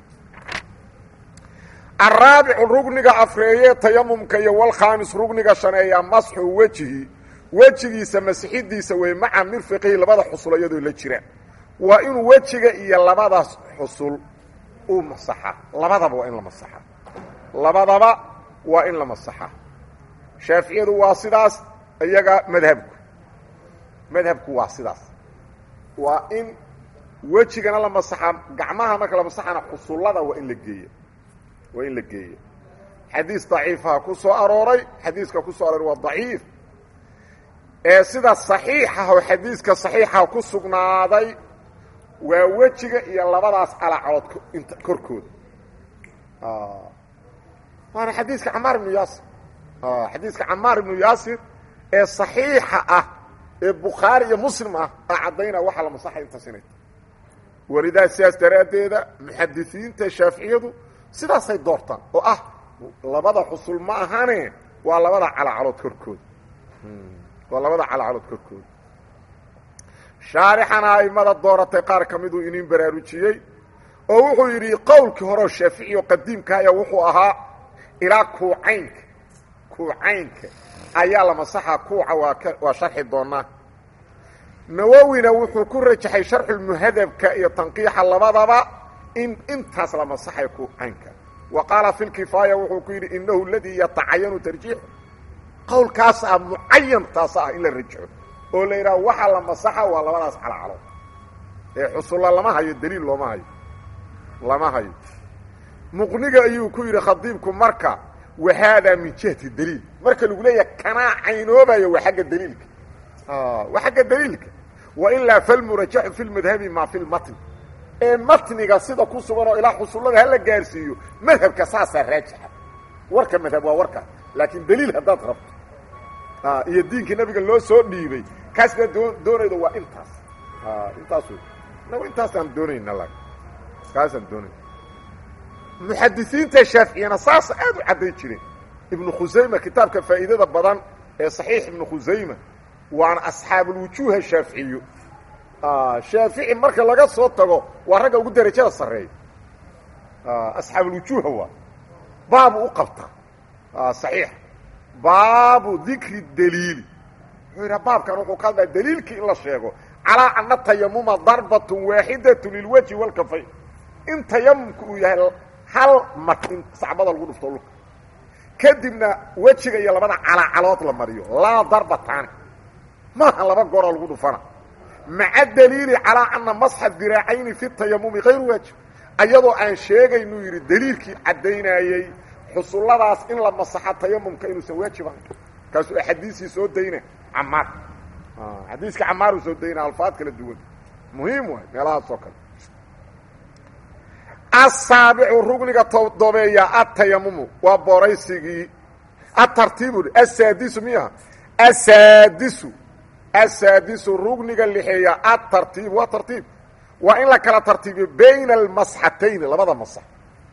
araabicu rugniga afreeye tayamumka iyo walkhaamis rugniga shaneeya masxu wejihi wejigiisa masixidiisa wey maca mirfiqihi labada xusul iyadoo la jiraan waa inuu wejiga iyo labadaas xusul u masaxa labadaba waa in la masaxa labadaba waa in la masaxa shaaficiyadu waa sidaas iyaga madhabku madhabku waa sidaas waa in wejigana la masaxa gacmaha marka la masaxana xusullada waa in la geeya waa in la geeya xadiis daciifaha ku soo arooray xadiiska ku soo arooray waa daciif ee sida saxiixah oo xadiiska saxiixa ku sugnaaday waa wejiga iyo labadaas calacood int korkooda waana xadiiska camaar ibnu yaasir xadiiska camaar ibnu yaasir ee صaxiixa ah ee bukhaari iyo muslim ah aa caddaynaa waxaa la masaxay intaas inay tahay welidaa sidaas daraaddeeda muxadisiinta shaaficiyadu sidaasay doortaan oo ah labada xusul ma ahane waa labada calacalood korkooda waa labada calacalood korkooda shaarixana aimada dooratay qaar ka miduu inin baraarujiyey oo wuxuu yidhi qowlkii horeo shaafici oo qadiimkaaya wuxuu ahaa ilaa kuucaynka kuucaynka ayaa la masaxa kuuca waa ka waa sharxi doonaa nawowina wuxuu ku rajaxay sharxulmuhadabka iyo tanqiixa labadaba in intaas la masaxay kuucaynka wa qaala fi lkifaaya wuxuu ku yidhi inahu ladii yatacayanu tarjiixu qowlkaas ah mucayan taas ah in la rajaxo oo la yidhaha waxaa la masaxa waa labadaas calacalo ee xusulla lama hayo daliil looma hayo lama hayo muqniga ayuu ku yidhi khadiibku marka wa haadaa min jihati daliil marka lagu leeyahay kanaa caynoobayo waa agga daliilka waa xagga daliilka wailaa falmurajaxu fi lmadhabi maa fi lmatn ee matniga sida ku sugan oo ilaa xusullada hala gaarsiiyo madhabka saasaa raajixa warka madhab waa warka laakiin daliil haddaad rabto iyo diinkii nabiga loo soo dhiibay kaas baa doo doonayda waa intaas intaas wey nago intaasaan doonayna la kaasaan doonayna muxadisiinta shaaficiyana saas aad u cadday jireen ibnu khusayma kitaabka faa'iidada badan ee saxiix ibnu khusayma waana asxaabulwujuuha shaaficiyo shaafici marka laga soo tago waa ragga ugu derajada sarreeya asxaabulwujuuha waa baabu u qabta saxiix baabu dikri daliili wuxuu yidhaha baabkan wuxuu ka hadlaya daliilkii in la sheego calaa ana tayamuma darbatun waaxidatu lilwajhi walkafayn in tayamumka uu yahay hal mar in sacbada lagu dhufto lulka kadibna wejiga iyo labada calacalood la mariyo laa darbataani maaha laba gooroo lagu dhufana maca daliili calaa ana masxa diraacayni fi tayamumi hayru waajib ayadoo aan sheegaynuu yidhi daliilkii caddaynayey xusulladaas in la masaxo tayamumka inuusan waajib ahayn kaasuu axaadiisii soo dayna camaar xadiiska camaaruu soo dayna alfaad kala duwan muhiim waay meelahaas oo kale asaabicu rugniga todobeeya atayamumu waa booraysigii atartiibu asaadisu miya asaadisu asaadisu rugniga lixeeya atartiib waa tartiib waa in la kala tartiibiyo bayna almasxatayn labada masax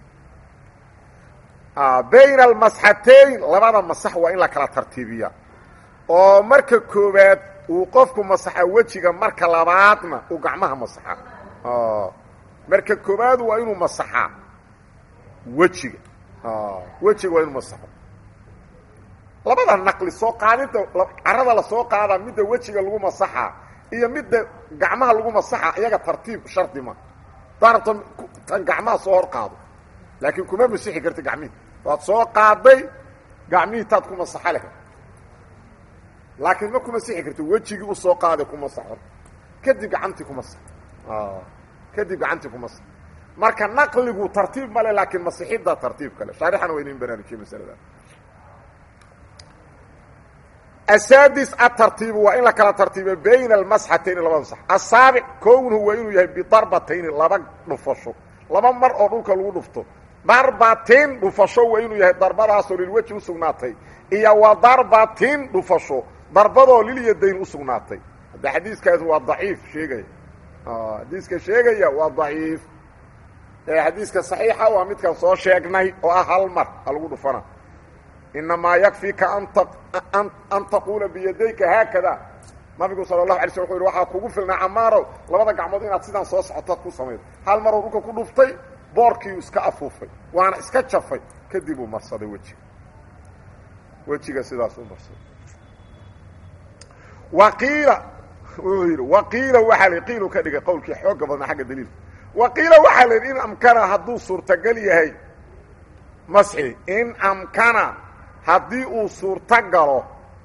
bayna almasxatayn labada masax waa in la kala tartiibiya oo marka koowaad uu qofku masaxa wejiga marka labaadna uu gacmaha masaxa marka koowaad waa inuu masaxaa wejiga wejiga waa inuu masaxo labada naqli soo qaadinta carada lasoo qaadaa midda wejiga lagu masaxaa iyo midda gacmaha lagu masaxa iyaga tartiib shardi ma darabta tan gacmaha soo hor qaado laakiin kuma masixi karta gacmihii waad soo qaaday gacmihii taad ku masaxa leh laakiin ma ku masixi karta wejigii usoo qaaday ku masaxo kadib gacantii ku masax kadib gacantii ku masax marka naqligu tartiib male laakiin masixidda tartiib kale shaarixana waa inin baraarujiye masalada asaadis atartiibu waa in la kala tartiibiyo bayna almasxatayni labada masax asaabic kownuhu waa inuu yahay bidarbatayni laba dhufasho laba mar oo dhulka lagu dhufto darbatin dhufasho waa inuu yahay darbadaasoo lilweji usugnaatay iyo wa darbatin dhufasho darbadoo lilyadayn usugnaatay hadda xadiiskaas waa daciif sheegaya xadiiska sheegaya waa daciif xadiiska saxiixa waa midkan soo sheegnay oo ah hal mar ha lagu dhufana inamaa yakfika an taquula biyadayka haakada nabigu sala allahu alay sl wuxuu yidhi waxaa kugu filnaa camaarow labada gacmood inaad sidaan soo socotood ku samaydo hal maruu dhulka ku dhuftay boorkiiu iska afuufay waana iska jafay kadib uu marsaday wejiga wejiga sidaas u marsaday waqiila wuxuu yidhi waqiila waxaa la qiilu ka dhigay qowlkii xooga badnaa xagga daliilka waqiila waxaa la yidhi in amkana hadduu suurtagal yahay masxi in amkana haddii uu suurto galo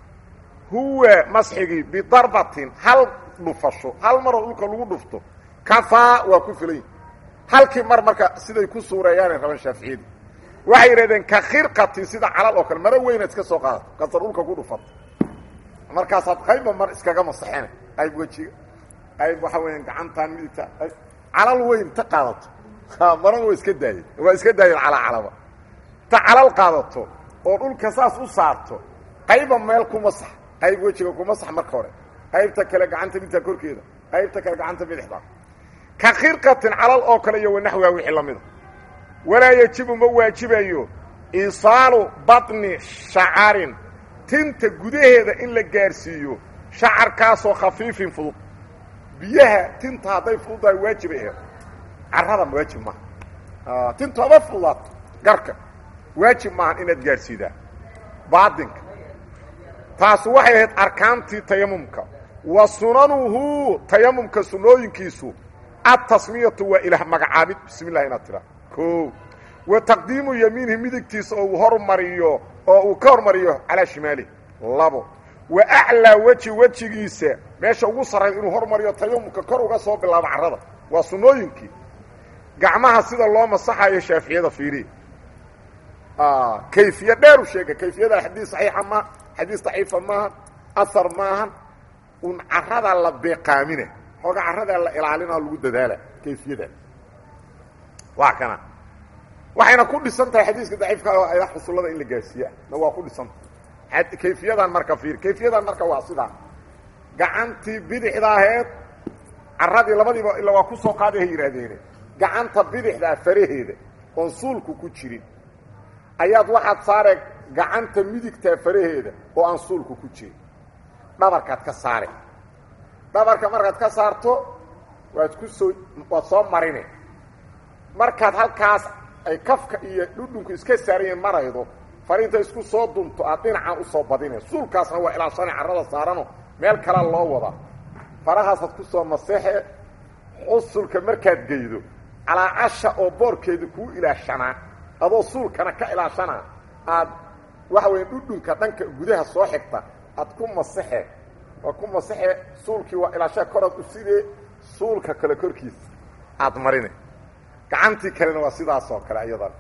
huwa masxigii bidarbatin hal dhufasho hal maroo dhulka lagu dhufto kafaa waa ku filan yihi halkii mar marka siday ku suureeyaanay raban shaaficiyadii waxay yidhahdeen ka khirqatin sida calal oo kale maro weynaad iska soo qaadato kasar dhulka ku dhufato markaasaad qaybba mar iskaga masaxena qayb wejiga qayb waxaa weeyaan gacantaan midigta calal weyn ta qaadato marana waa iska daayeen waa iska daayeen calaa calaba ta calal qaadato oo dhulka saas u saarto qayba meel ku masax qayb wejiga ku masax marka hore qaybta kale gacanta midigta korkeeda qaybta kale gacanta bidixda ka khirqatin calal oo kale iyo wanaxwiga wixii la mida walaa yejibu ma waajibayo isaalu batni shacarin tinta gudaheeda in la gaarsiiyo shacarkaasoo khafiifin fudud biyaha tinta hadday fududahay waajibay aheed carrada waajib maaha tintu haba fududaato garka waajib maahan inaad gaarsiidaa baadinka taas waxay ahayd arkaantii tayamumka wa sunanuhu tayamumka sunooyinkiisu atasmiyatu waa ilaah magacaabid bismi llah inaad tiraa o wa taqdiimu yamiinihi midigtiisa oo uu hormariyo oo uu ka hormariyo calaa shimaalihi labo wa aclaa weji wejigiisa meesha ugu sarrayda inuu hormariyo tayamumka kor uga soo bilaabo carrada waa sunnooyinkii gacmaha sida loo masaxayo shaaficiyada fiiriya kayfiya dheeru sheega kayfiyada xadiis saxiixa maaha xadiis daciifa maaha ahar maahan un carradaa la beeqaamina xooga carradaa la ilaalina lagu dadaala kayfiyada waa kana waxayna ku dhisan tahay xadiiska daciifka ayda xusullada in la gaarsiiya na waa ku dhisantahay kayfiyadan marka fiir kayfiyadan marka waa sidaa gacantii bidixda aheed carradii labadiiba ila waa ku soo qaaday hay yidhaahdeene gacanta bidixdaa faraheeda oon suulku ku jirin ayaad waxaad saare gacanta midigtaa faraheeda oo aan suulku ku jirin dhabarkaad ka saare dhabarka markaad ka saarto waad ku soo waad soo marine markaad halkaas ay kafka iyo dhudhunku iska saarayen maraydo fariinta isku soo dunto aad dhinacan usoo badine suulkaasna waa ilaashana carrada saarano meel kala loo wadaa farahaasaad ku soo masexe xusulka markaad geydo calaacasha oo boorkeeda kuu ilaashanaa adoo suulkana ka ilaashanaa aad waxa weya dhudhunka dhanka gudaha soo xigta aad ku masexe waa ku masexe suulkii waa ilaashaa koraad u sidee suulka kale korkiisa aad marine gacantii kalena waa sidaas oo kale ayadan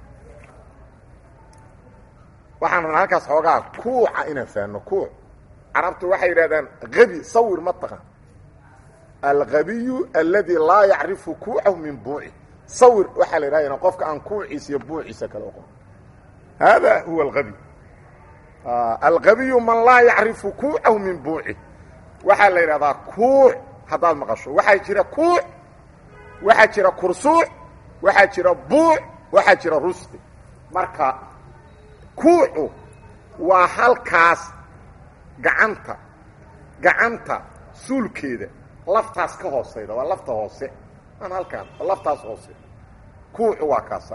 waxaan rabnaa halkaas xoogaa kuuca inaan fahanno kuuc carabtu waxay yidhahdaan habi sawir ma taqan alhabiyu aladi laa yacrifu kuucahu min buuci sawir waxaa la yidhahda qofka aan kuuciisa iyo buuciisa kale oqon hada huwa alhabi alhabiyu man laa yacrifu kuucahu min buuci waxaa la yidhahdaa kuuc haddaad maqasho waxaa jira kuuc waxaa jira kursuuc waxaa jira buuc waxaa jira rusqi marka kuucu waa halkaas gacanta gacanta suulkeeda laftaas ka hoosayda waa lafta hoose aan halkaan waa laftaas hoose kuucu waa kaasa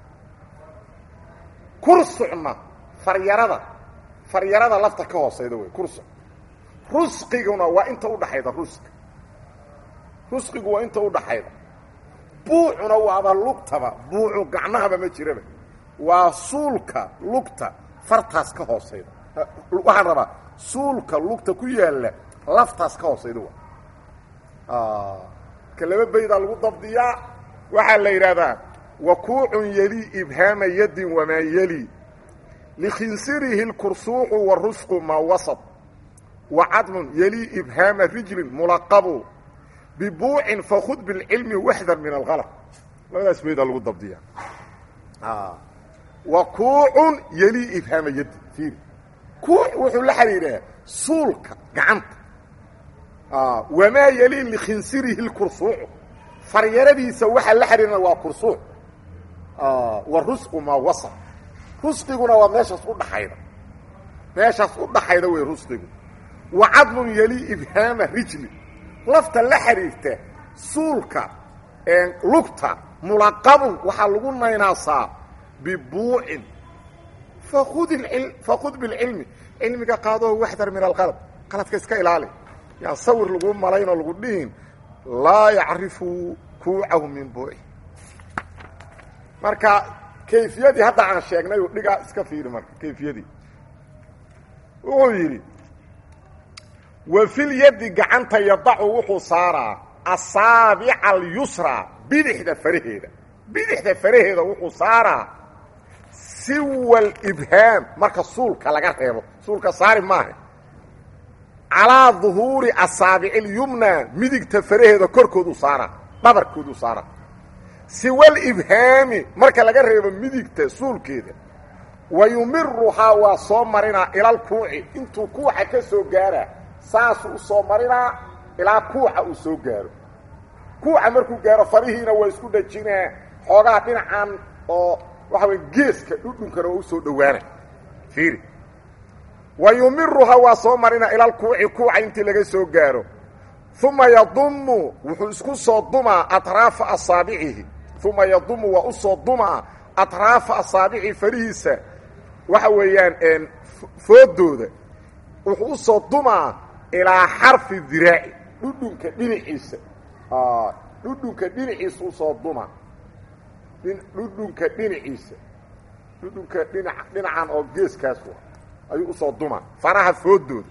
kursucna faryarada faryarada lafta ka hoosayda wey kursuc rusqiguna waa inta udhaxayda rusqi rusqigu waa inta udhaxayda buucuna waaba lugtaba buucu gacmahaba ma jiraba waa suulka lugta fartaas ka hoosayda waxaan rabaa suulka lugta ku yaalla laftaas ka hoosayda waa ka laba baydaa lagu dabdiyaa waxaa la yidhaahdaa wakuucun yelii ibhaama yadin wamaa yeli likhinsirihi lkursuuqu warusqu maa wasad wa cadmun yelii ibhaama rijlin mulaqabu bibuucin fakud bilcilmi waxdar min alhalaq labadaas baydaa lagu dabdiyaa wakuucun yelii ibhaama yadin fiiri kuuc wuxuu la xidhiidhaa suulka gacanta wamaa yelii likhinsirihi lkursuucu faryaradiisa waxaa la xidhiirna waa kursuuc wa rusqu maa wasal rusqiguna waa meeshaas udhaxayda meeshaas u dhaxayda wey rusqigu wa cadmun yeli ibhaama rijli lafta la xidhiirta suulka lugta mulaqabun waxaa lagu naynaasaa bibuucin fakud bilcilmi cilmiga qaadoo waxdar min alqalb qaladka iska ilaali yaa sawir lagu malaynoo lagu dhihin laa yacrifu kuucahu min buuci marka kayfiyadii hadda aan sheegnay u dhigaa iska fiiri marka kayfiyadii wuxuu yidhi wa filyadi gacanta yadacu wuxuu saaraa asaabica alyusra bidixda faraheeda bidixda faraheeda wuxuu saaraa siwa libhaam marka suulka laga reebo suulka saari maaha calaa duhuuri asaabici اlyumna midigta faraheeda korkoodu saaraa dhabarkoodu saaraa siwa libhaami marka laga reebo midigta suulkeeda wa yumiruhaa waa soo marinaa ilal kuuci intuu kuuca ka soo gaaraa saasuu u soo marinaa ilaa kuuca uu soo gaaro kuuca markuu gaaro farihiina waa isku dhajinaa xoogaa dhinacan oo waxa wey geeska dhudhunkana waa u soo dhowaana fiiri wa yumiruhaa waa soo marinaa ilal kuuci kuuca intii laga soo gaaro uma yadumu wuxuu isku soo dumaa atraafa asaabicihi uma yadumu waa u soo dumaa atraafa asaabici farihiisa waxa weeyaan foodooda wuxuu u soo dumaa ilaa xarfi diraaci dhudhunka dhinaciisa dhudhunka dhinaciisa usoo dumaa dhudhunka dhinaciisa dhudhunka dhina dhinacan oo geeskaas ayuu usoo dumaa faraha foodooda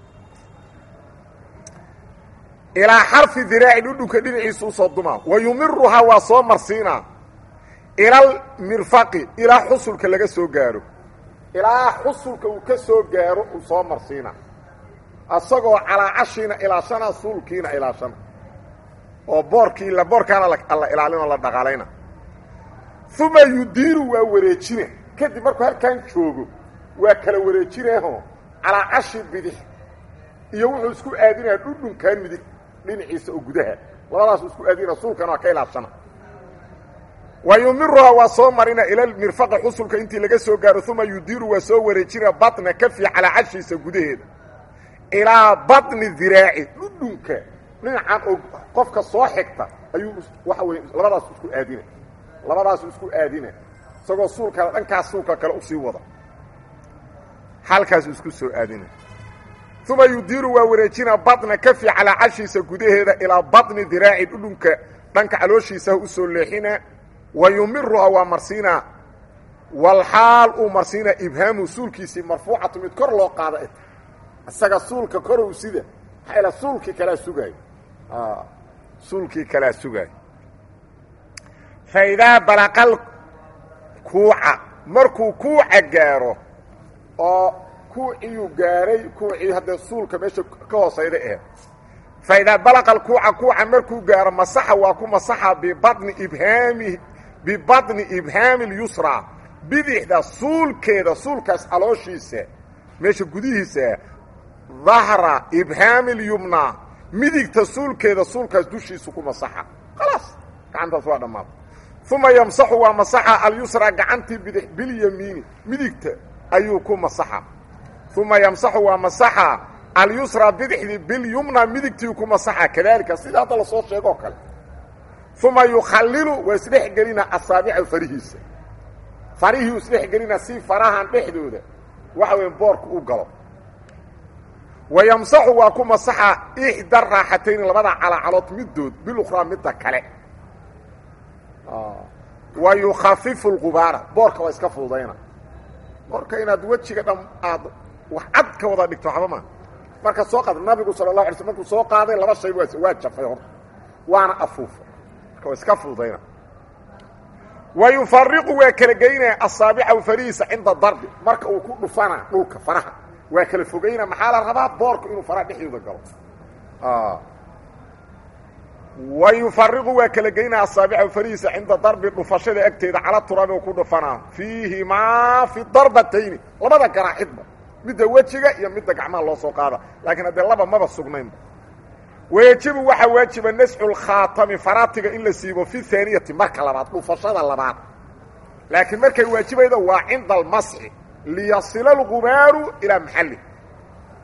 ilaa xarfi diraaci dhudhunka dhinaciisa usoo dumaa wa yumiruhaa waa soo marsiinaa ilal mirfaqi ilaa xusulka laga soo gaaro ilaa xusulka uu ka soo gaaro uu soo marsiina asagoo calaacashiina ilaashana suulkiina ilaashana oo boorkii la boorkaana la ilaalinoo la dhaqaalayna uma yudiiru waa wareejina kadib markuu halkan joogo waa kala wareejinaho calaacashi bidix iyo wuxuu isku aadinaya dhudhunkan midig dhinaciisa oo gudaha labadaasuu isku aadinaya suulkana waa ka ilaashana wa yumiruhaa waa soo marina ila mirfaqa xusulka intii laga soo gaaro uma yudiiru waa soo wareejina batna kafi calaa cashiisa gudaheeda ilaa batni diraaci dhudhunka dhinacan oo qofka soo xigta ayuu waxa weye labadaas isku aadina labadaasu isku aadina isagoo suulkana dhankaas suulka kale usii wada halkaasu isku soo aadina uma yudiiru waa wareejina batna kafi calaa cashiisa gudaheeda ilaa batni diraaci dhudhunka dhanka calooshiisaha usoo leexina wa yumiruhaa waa marsiinaa walxaal uu marsiinaa ibhaamu suulkiisii marfuucatu mid kor loo qaada isaga suulka korow sida maxaa suulkii kalaa sugaayo suulkii kalaa sugaayo fa idaa balaqal kuuca markuu kuuca gaaro oo kuuciyuu gaaray kuucii haddee suulka meesha ka hoosayda eh fa idaa balaqa alkuuca kuuca markuu gaaro masaxa waa ku masaxa bibatni ibhaami bibatni ibhaami اlyusra bidixda suulkeeda suulkaas calooshiisa meesha gudihiisa dahra ibhaami اlyumna midigta suulkeeda suulkaas dushiisu ku masaxa khalaas gacantaas waa dhammaada uma yamsaxu waa masaxa alyusra gacantii bidix bilyamiini midigta ayuu ku masaxa uma yamsaxu waa masaxa alyusra bidixdii bilyumna midigtii ku masaxa kadalika sida hadda lasoo sheegoo kale uma yukhalilu waa isdhex gelina asaabica farihiisa farihii isdhex gelina si farahan dhexdooda waxa weya boorka u galo wa yamsaxu waa ku masaxa ixda raaxatayni labada calacalood midood bilukhraa midda kale wa yukhafifu lqubaara boorka waa iska fududayna boorka inaad wejiga dham aad wax cad ka wada dhigto waxba maa marka soo qaad nabigu sala lahu alay sl markuu soo qaaday laba shay waa jafay horta waana afuufa marka waa iska fududayna wa yufariqu waa kala geynaya asaabicahu farihiisa cinda darbi marka uu ku dhufana dhulka faraha waa kala fogayna maxaa la rabaa boorka inuu faraha dhexdooda galo wa yufariqu waa kala geynaya asaabicahu farihiisa cinda darbi dhufashada agteeda cala turaabi ku dhufanaa fiihimaa fi darbatayni labada garaacidba midda wejiga iyo midda gacmaha loo soo qaada laakiin haddee laba maba sugnaynba wayajibu waxaa waajiba nasxu lkhaatami faraatiga in la siibo fi haaniyati marka labaad dhufashada labaad laakiin markay waajibayda waa cinda almasxi liyasila algubaaru ilaa maxalli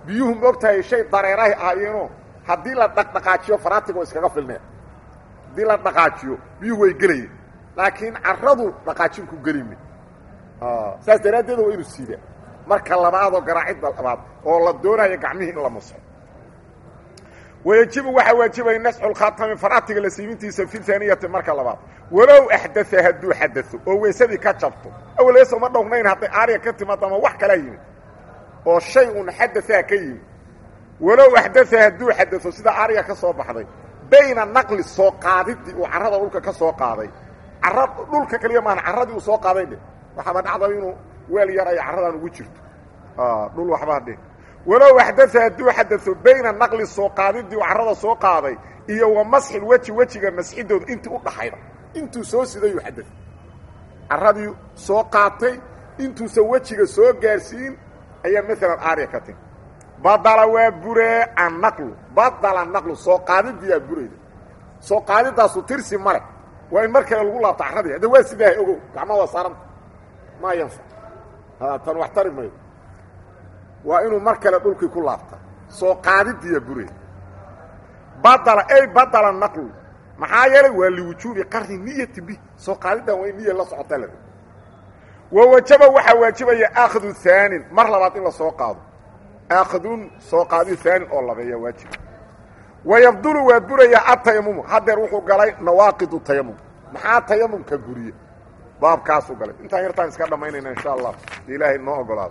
biyuhu moogtahay shay dareerahay ahaayeenoo haddii la dhaqdhaqaajiyo faraatiga oo iskaga filneen haddii la dhaqaajiyo biyuhu way gelayeen laakiin carradu dhaqaajin ku gelime saas daraaddeed waa inuu siidaa marka labaadoo garaacidda labaad oo la doonayo gacmihii in la maso wayajibu waxaa waajibaya nascu lkhaatami faraatiga la siimintiisa fi haaniyati marka labaad walow axdaa hadduu xadao oo weysadii ka jabto awaleysa uma dhowrnayn hadday aariga ka timaado ama wax kalaa yimid oo shay un xadaaa ka yimid walow axdaa hadduu xadao sida aariga ka soo baxday bayna naqli soo qaadidii uu carrada dhulka ka soo qaaday cara dhulka kaliya maahan carradii uu soo qaaday dhe waxaaba dhacda inuu weel yar ay carradan ugu jirto dhul waxbaa dhe walow axdaa hadduu xadao bayna naqli soo qaadidii uu carrada soo qaaday iyo wa masxil weji wejiga masxidooda intii u dhaxayda intuu soo sidayuu xada carradii soo qaatay intuusan wejiga soo gaarsiin ayaa maalan aariya ka timi badala waa buree annaqlu badala naqlu soo qaadidiyaa burayda soo qaadidaasu tirsi male waa in mar kale lagu laabto carradii hadda waa sidaahay ogow gacmaa waa saaranta maa yanfac tan wax tari maydo waa inuu mar kale dhulkii ku laabta soo qaadidiyaa burayda badala ey badala naqlu maxaa yeelay waa liwujuubi qarni niyati bi soo qaadidan waa in niya la socota la wa wajaba waxaa waajibaya akhdu haanin mar labaad in la soo qaado akhdun soo qaadi haanin oo labeeya waajib wayabdulu waa buraya atayamumu haddeer wuxuu galay nawaaqidu tayamum maxaa tayamumka buriye baabkaasuu galay intaan yartaan iska dhammaynayna insha allah ilaahay noo ogolaado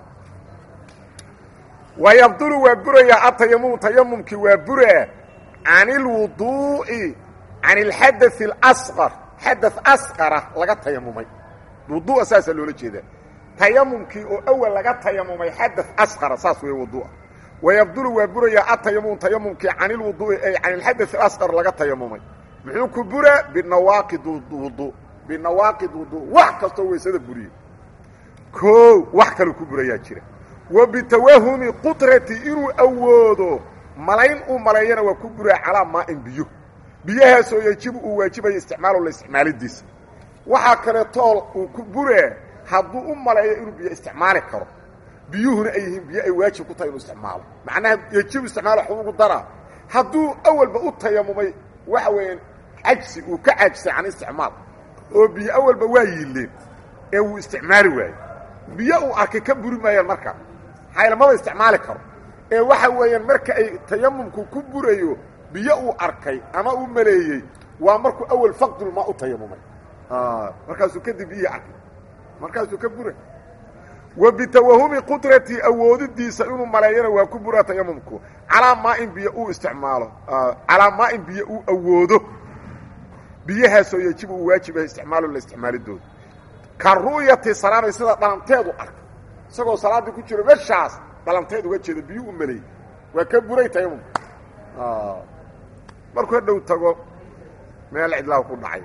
wayabdulu waa buraya atayamumu tayamumkii waa buraa can ilwuduu'i can ilxadaث اlasqar xadaث asqara laga tayamumay wudu'a saasaa loola jeedaa tayamumkii oo awal laga tayamumay xadaث asqara saas weeye wudu'a wayabdulu waa burayaa atayamum tayamumkii can ilwuduu'i ay can ilxadaث اlasqar laga tayamumay muxuu ku buraa binawaaqid wudu binawaaqid wudu wax kastoo weysada buriye koo wax kaloo ku burayaa jira wa bitawahumi qudrati inuu awoodo malayn uu maleeyana waa ku buraa calaa maain biyo biyahaasoo yejibu uu waajibayo isticmaalo la isticmaalidiisa waxaa kale tool uu ku buraa hadduu u maleeyo inuu biyo isticmaali karo biyuhuna ay yihiin biyo ay waajib ku tahay inuu isticmaalo macnaha yejibu isticmaalo waxbuu ugu daraa hadduu awalba u tayamumay waxa weeyaan cajsi uu ka caajisay can isticmaal oo biyo awalba waa yiileen ee wuu isticmaali waayo biyo uu arkay ka buri maayaan markaa haylamaba isticmaali karo ee waxa weeyaan marka ay tayamumku ku burayo biyo uu arkay ama uu maleeyey waa markuu awel faqdulmaa u tayamumay markaasuu kadib biyihii arkay markaasuu ka bura wa bitawahumi qudratii awoodidiisa inuu maleeyana waa ku buraa tayamumku calaa maain biyo uu isticmaalo calaa maain biyo uu awoodo biyahaasoo yejibu uu waajibaha isticmaalo la isticmaalidooda ka ru'yati salaamay sida dhalanteedu arkay isagoo salaaddii ku jiro meshaas dhalanteed uga jeeda biyu u maleeyey waa ka buray tayamumka markuu hadhow tago meel cidlaahu ku dhacay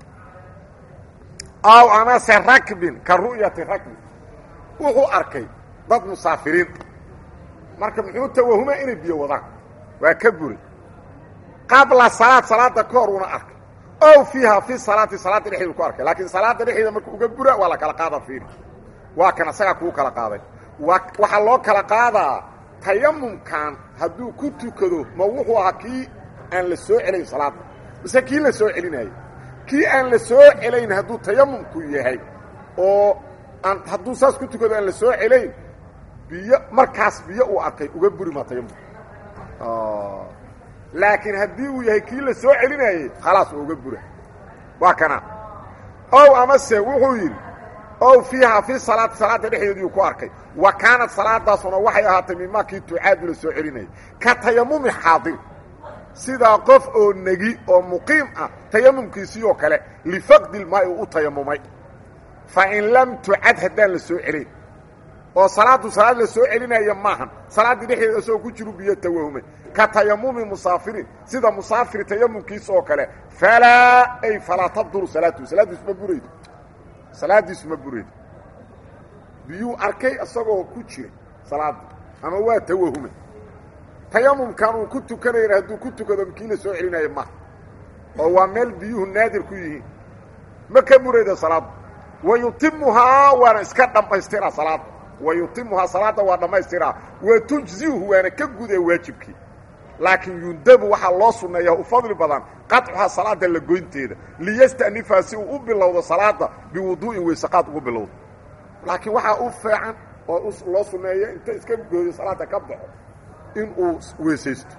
aw amase rakbin ka ru'yati rakbin wuxuu arkay dad musaafiriin marka muxuu tawahuma inay biyo wadaan waa ka buray qabla salaad salaada ka hor una arkay ow fiiha fi salaati salaadda dhexdeedu ku arkay laakiin salaadda dhexdeeda markuu uga bura waa la kala qaada fiiri waa kan asagaa kuu kala qaaday waa waxaa loo kala qaadaa tayamumkan hadduu ku tukado ma wuxuu ahaa kii aan la soo celayn salaadda mise kii la soo celinayo kii aan la soo celayn hadduu tayamumku yahay oo aan hadduu saas ku tukado aan la soo celayn biyo markaas biyo uu arkay uga buri maa tayamum laakiin haddii uu yahay kii la soo celinayey khalaas waa uga bura waa kana ow amase wuxuu yidhi ow fiiha fi salaati salaadda dhexdeediiu ku arkay wa kaanat salaadaasuna waxay ahaatay mimaa kii tucaadu la soo celinayay ka tayamumi xaadir sidaa qof oo negi oo muqiim ah tayamumkiisii oo kale lifaqdi lmaa'i uu u tayamumay fa in lam tucad haddaan la soo celin oo salaaddu salaad la soo celinaya maahan salaaddii dhexdeeda isagoo ku jiru biyo tawahumay ka tayamumi musaafirin sida musaafir tayamumkiisa oo kale falaa ay falaa tabduru salaatuhu salaaddiisu ma buraydo salaaddiisu ma buraydo biyuu arkay isagoo ku jira salaadda ama waa tawahumay tayamumkan uu ku tukanayana hadduu ku tukado kii la soo celinayo maaha oo waa meel biyuhu naadir ku yihiin ma ka burayda salaadda wa yutimuhaa waana iska dhammaystiraa salaadda wa yutimuhaa salaadda waa dhammaystiraa wa tujziuhu waana ka gudee waajibkii laakiin yundabu waxaa loo sunneeyaa u fadli badan qaطcuhaa salaada la goynteeda liyasta'nifaa si uu u bilowdo salaada biwuduu'in weysaqaad ugu bilowdo laakiin waxaa u feecan oo loo sunneeya inta iska gooyo salaada ka baxo in uu weysaysto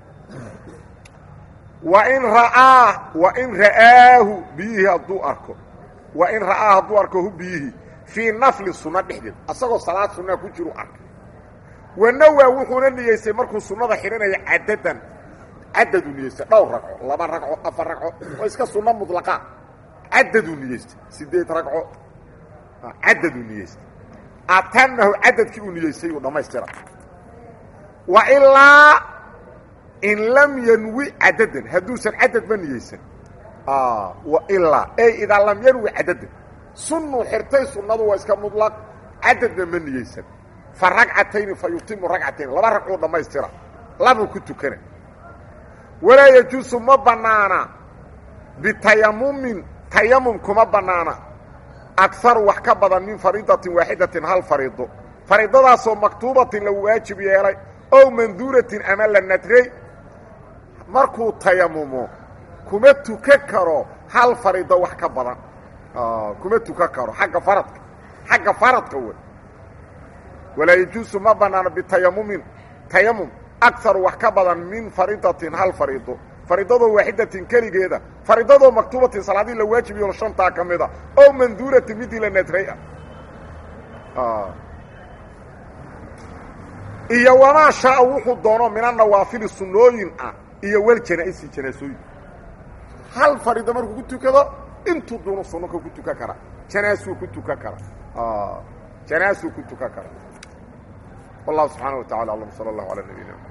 wain ra'aa wain ra'aahu biyihii hadduu arko wain ra'aa hadduu arko hu biyihii fii nafli sunno dhexdeed asagoo salaad sunnaa ku jiru arkay wanawaa wuxuuna niyeystay markuu sunnada xidhanaya cadadan cadaduu niyeystay dhowr ragco laba ragco afar ragco oo iska sunno mudlaqa cadaduu niyeystay sideed ragco cadaduu niyeystay atamahu cadadkii uu niyeystay uu dhammaystira wa ilaa in lam yanwi cadadan hadduusan cadadba niyeysan wailaa ey idaa lam yanwi cadadan sunnuu xirtay sunnadu waa iska mudlaq cadadna ma niyeysan fa ragcatayni fa yutimu ragcatayn laba ragcuu dhammaystira labuu ku tukana walaa yajuusu ma bannaana bitayamumin tayamum kuma bannaana agaru wax ka badan min fariidatin waaxidatin hal fariido fariidadaasoo maktuubatin la waajib yeelay ow manduuratin ama la nadray markuu tayamumo kuma tuka karo hal fariido wax ka badan kuma tuka karo agga faradka xagga faradka wey walaa yajuusu ma bannaano bitayamumin tayamum agaru wax ka badan min fariidatin hal fariido fariidadoo waaxidatin keligeeda fariidadoo maktuubatin salaadii la waajib yeelo shantaa ka mida ow manduuratin midii la nadray ah iyo wamaa shaaa wuxuu doono mina nawaafili sunnooyin ah iyo wal janaa-isi janaasooyin hal fariido markuu ku tukado intuu duunu sunnoka ku tukan kara janaasuu ku tukan kara janaasuu ku tukan kara wallahu subxaana wa tacala aclam sala allahu calaa nabiyina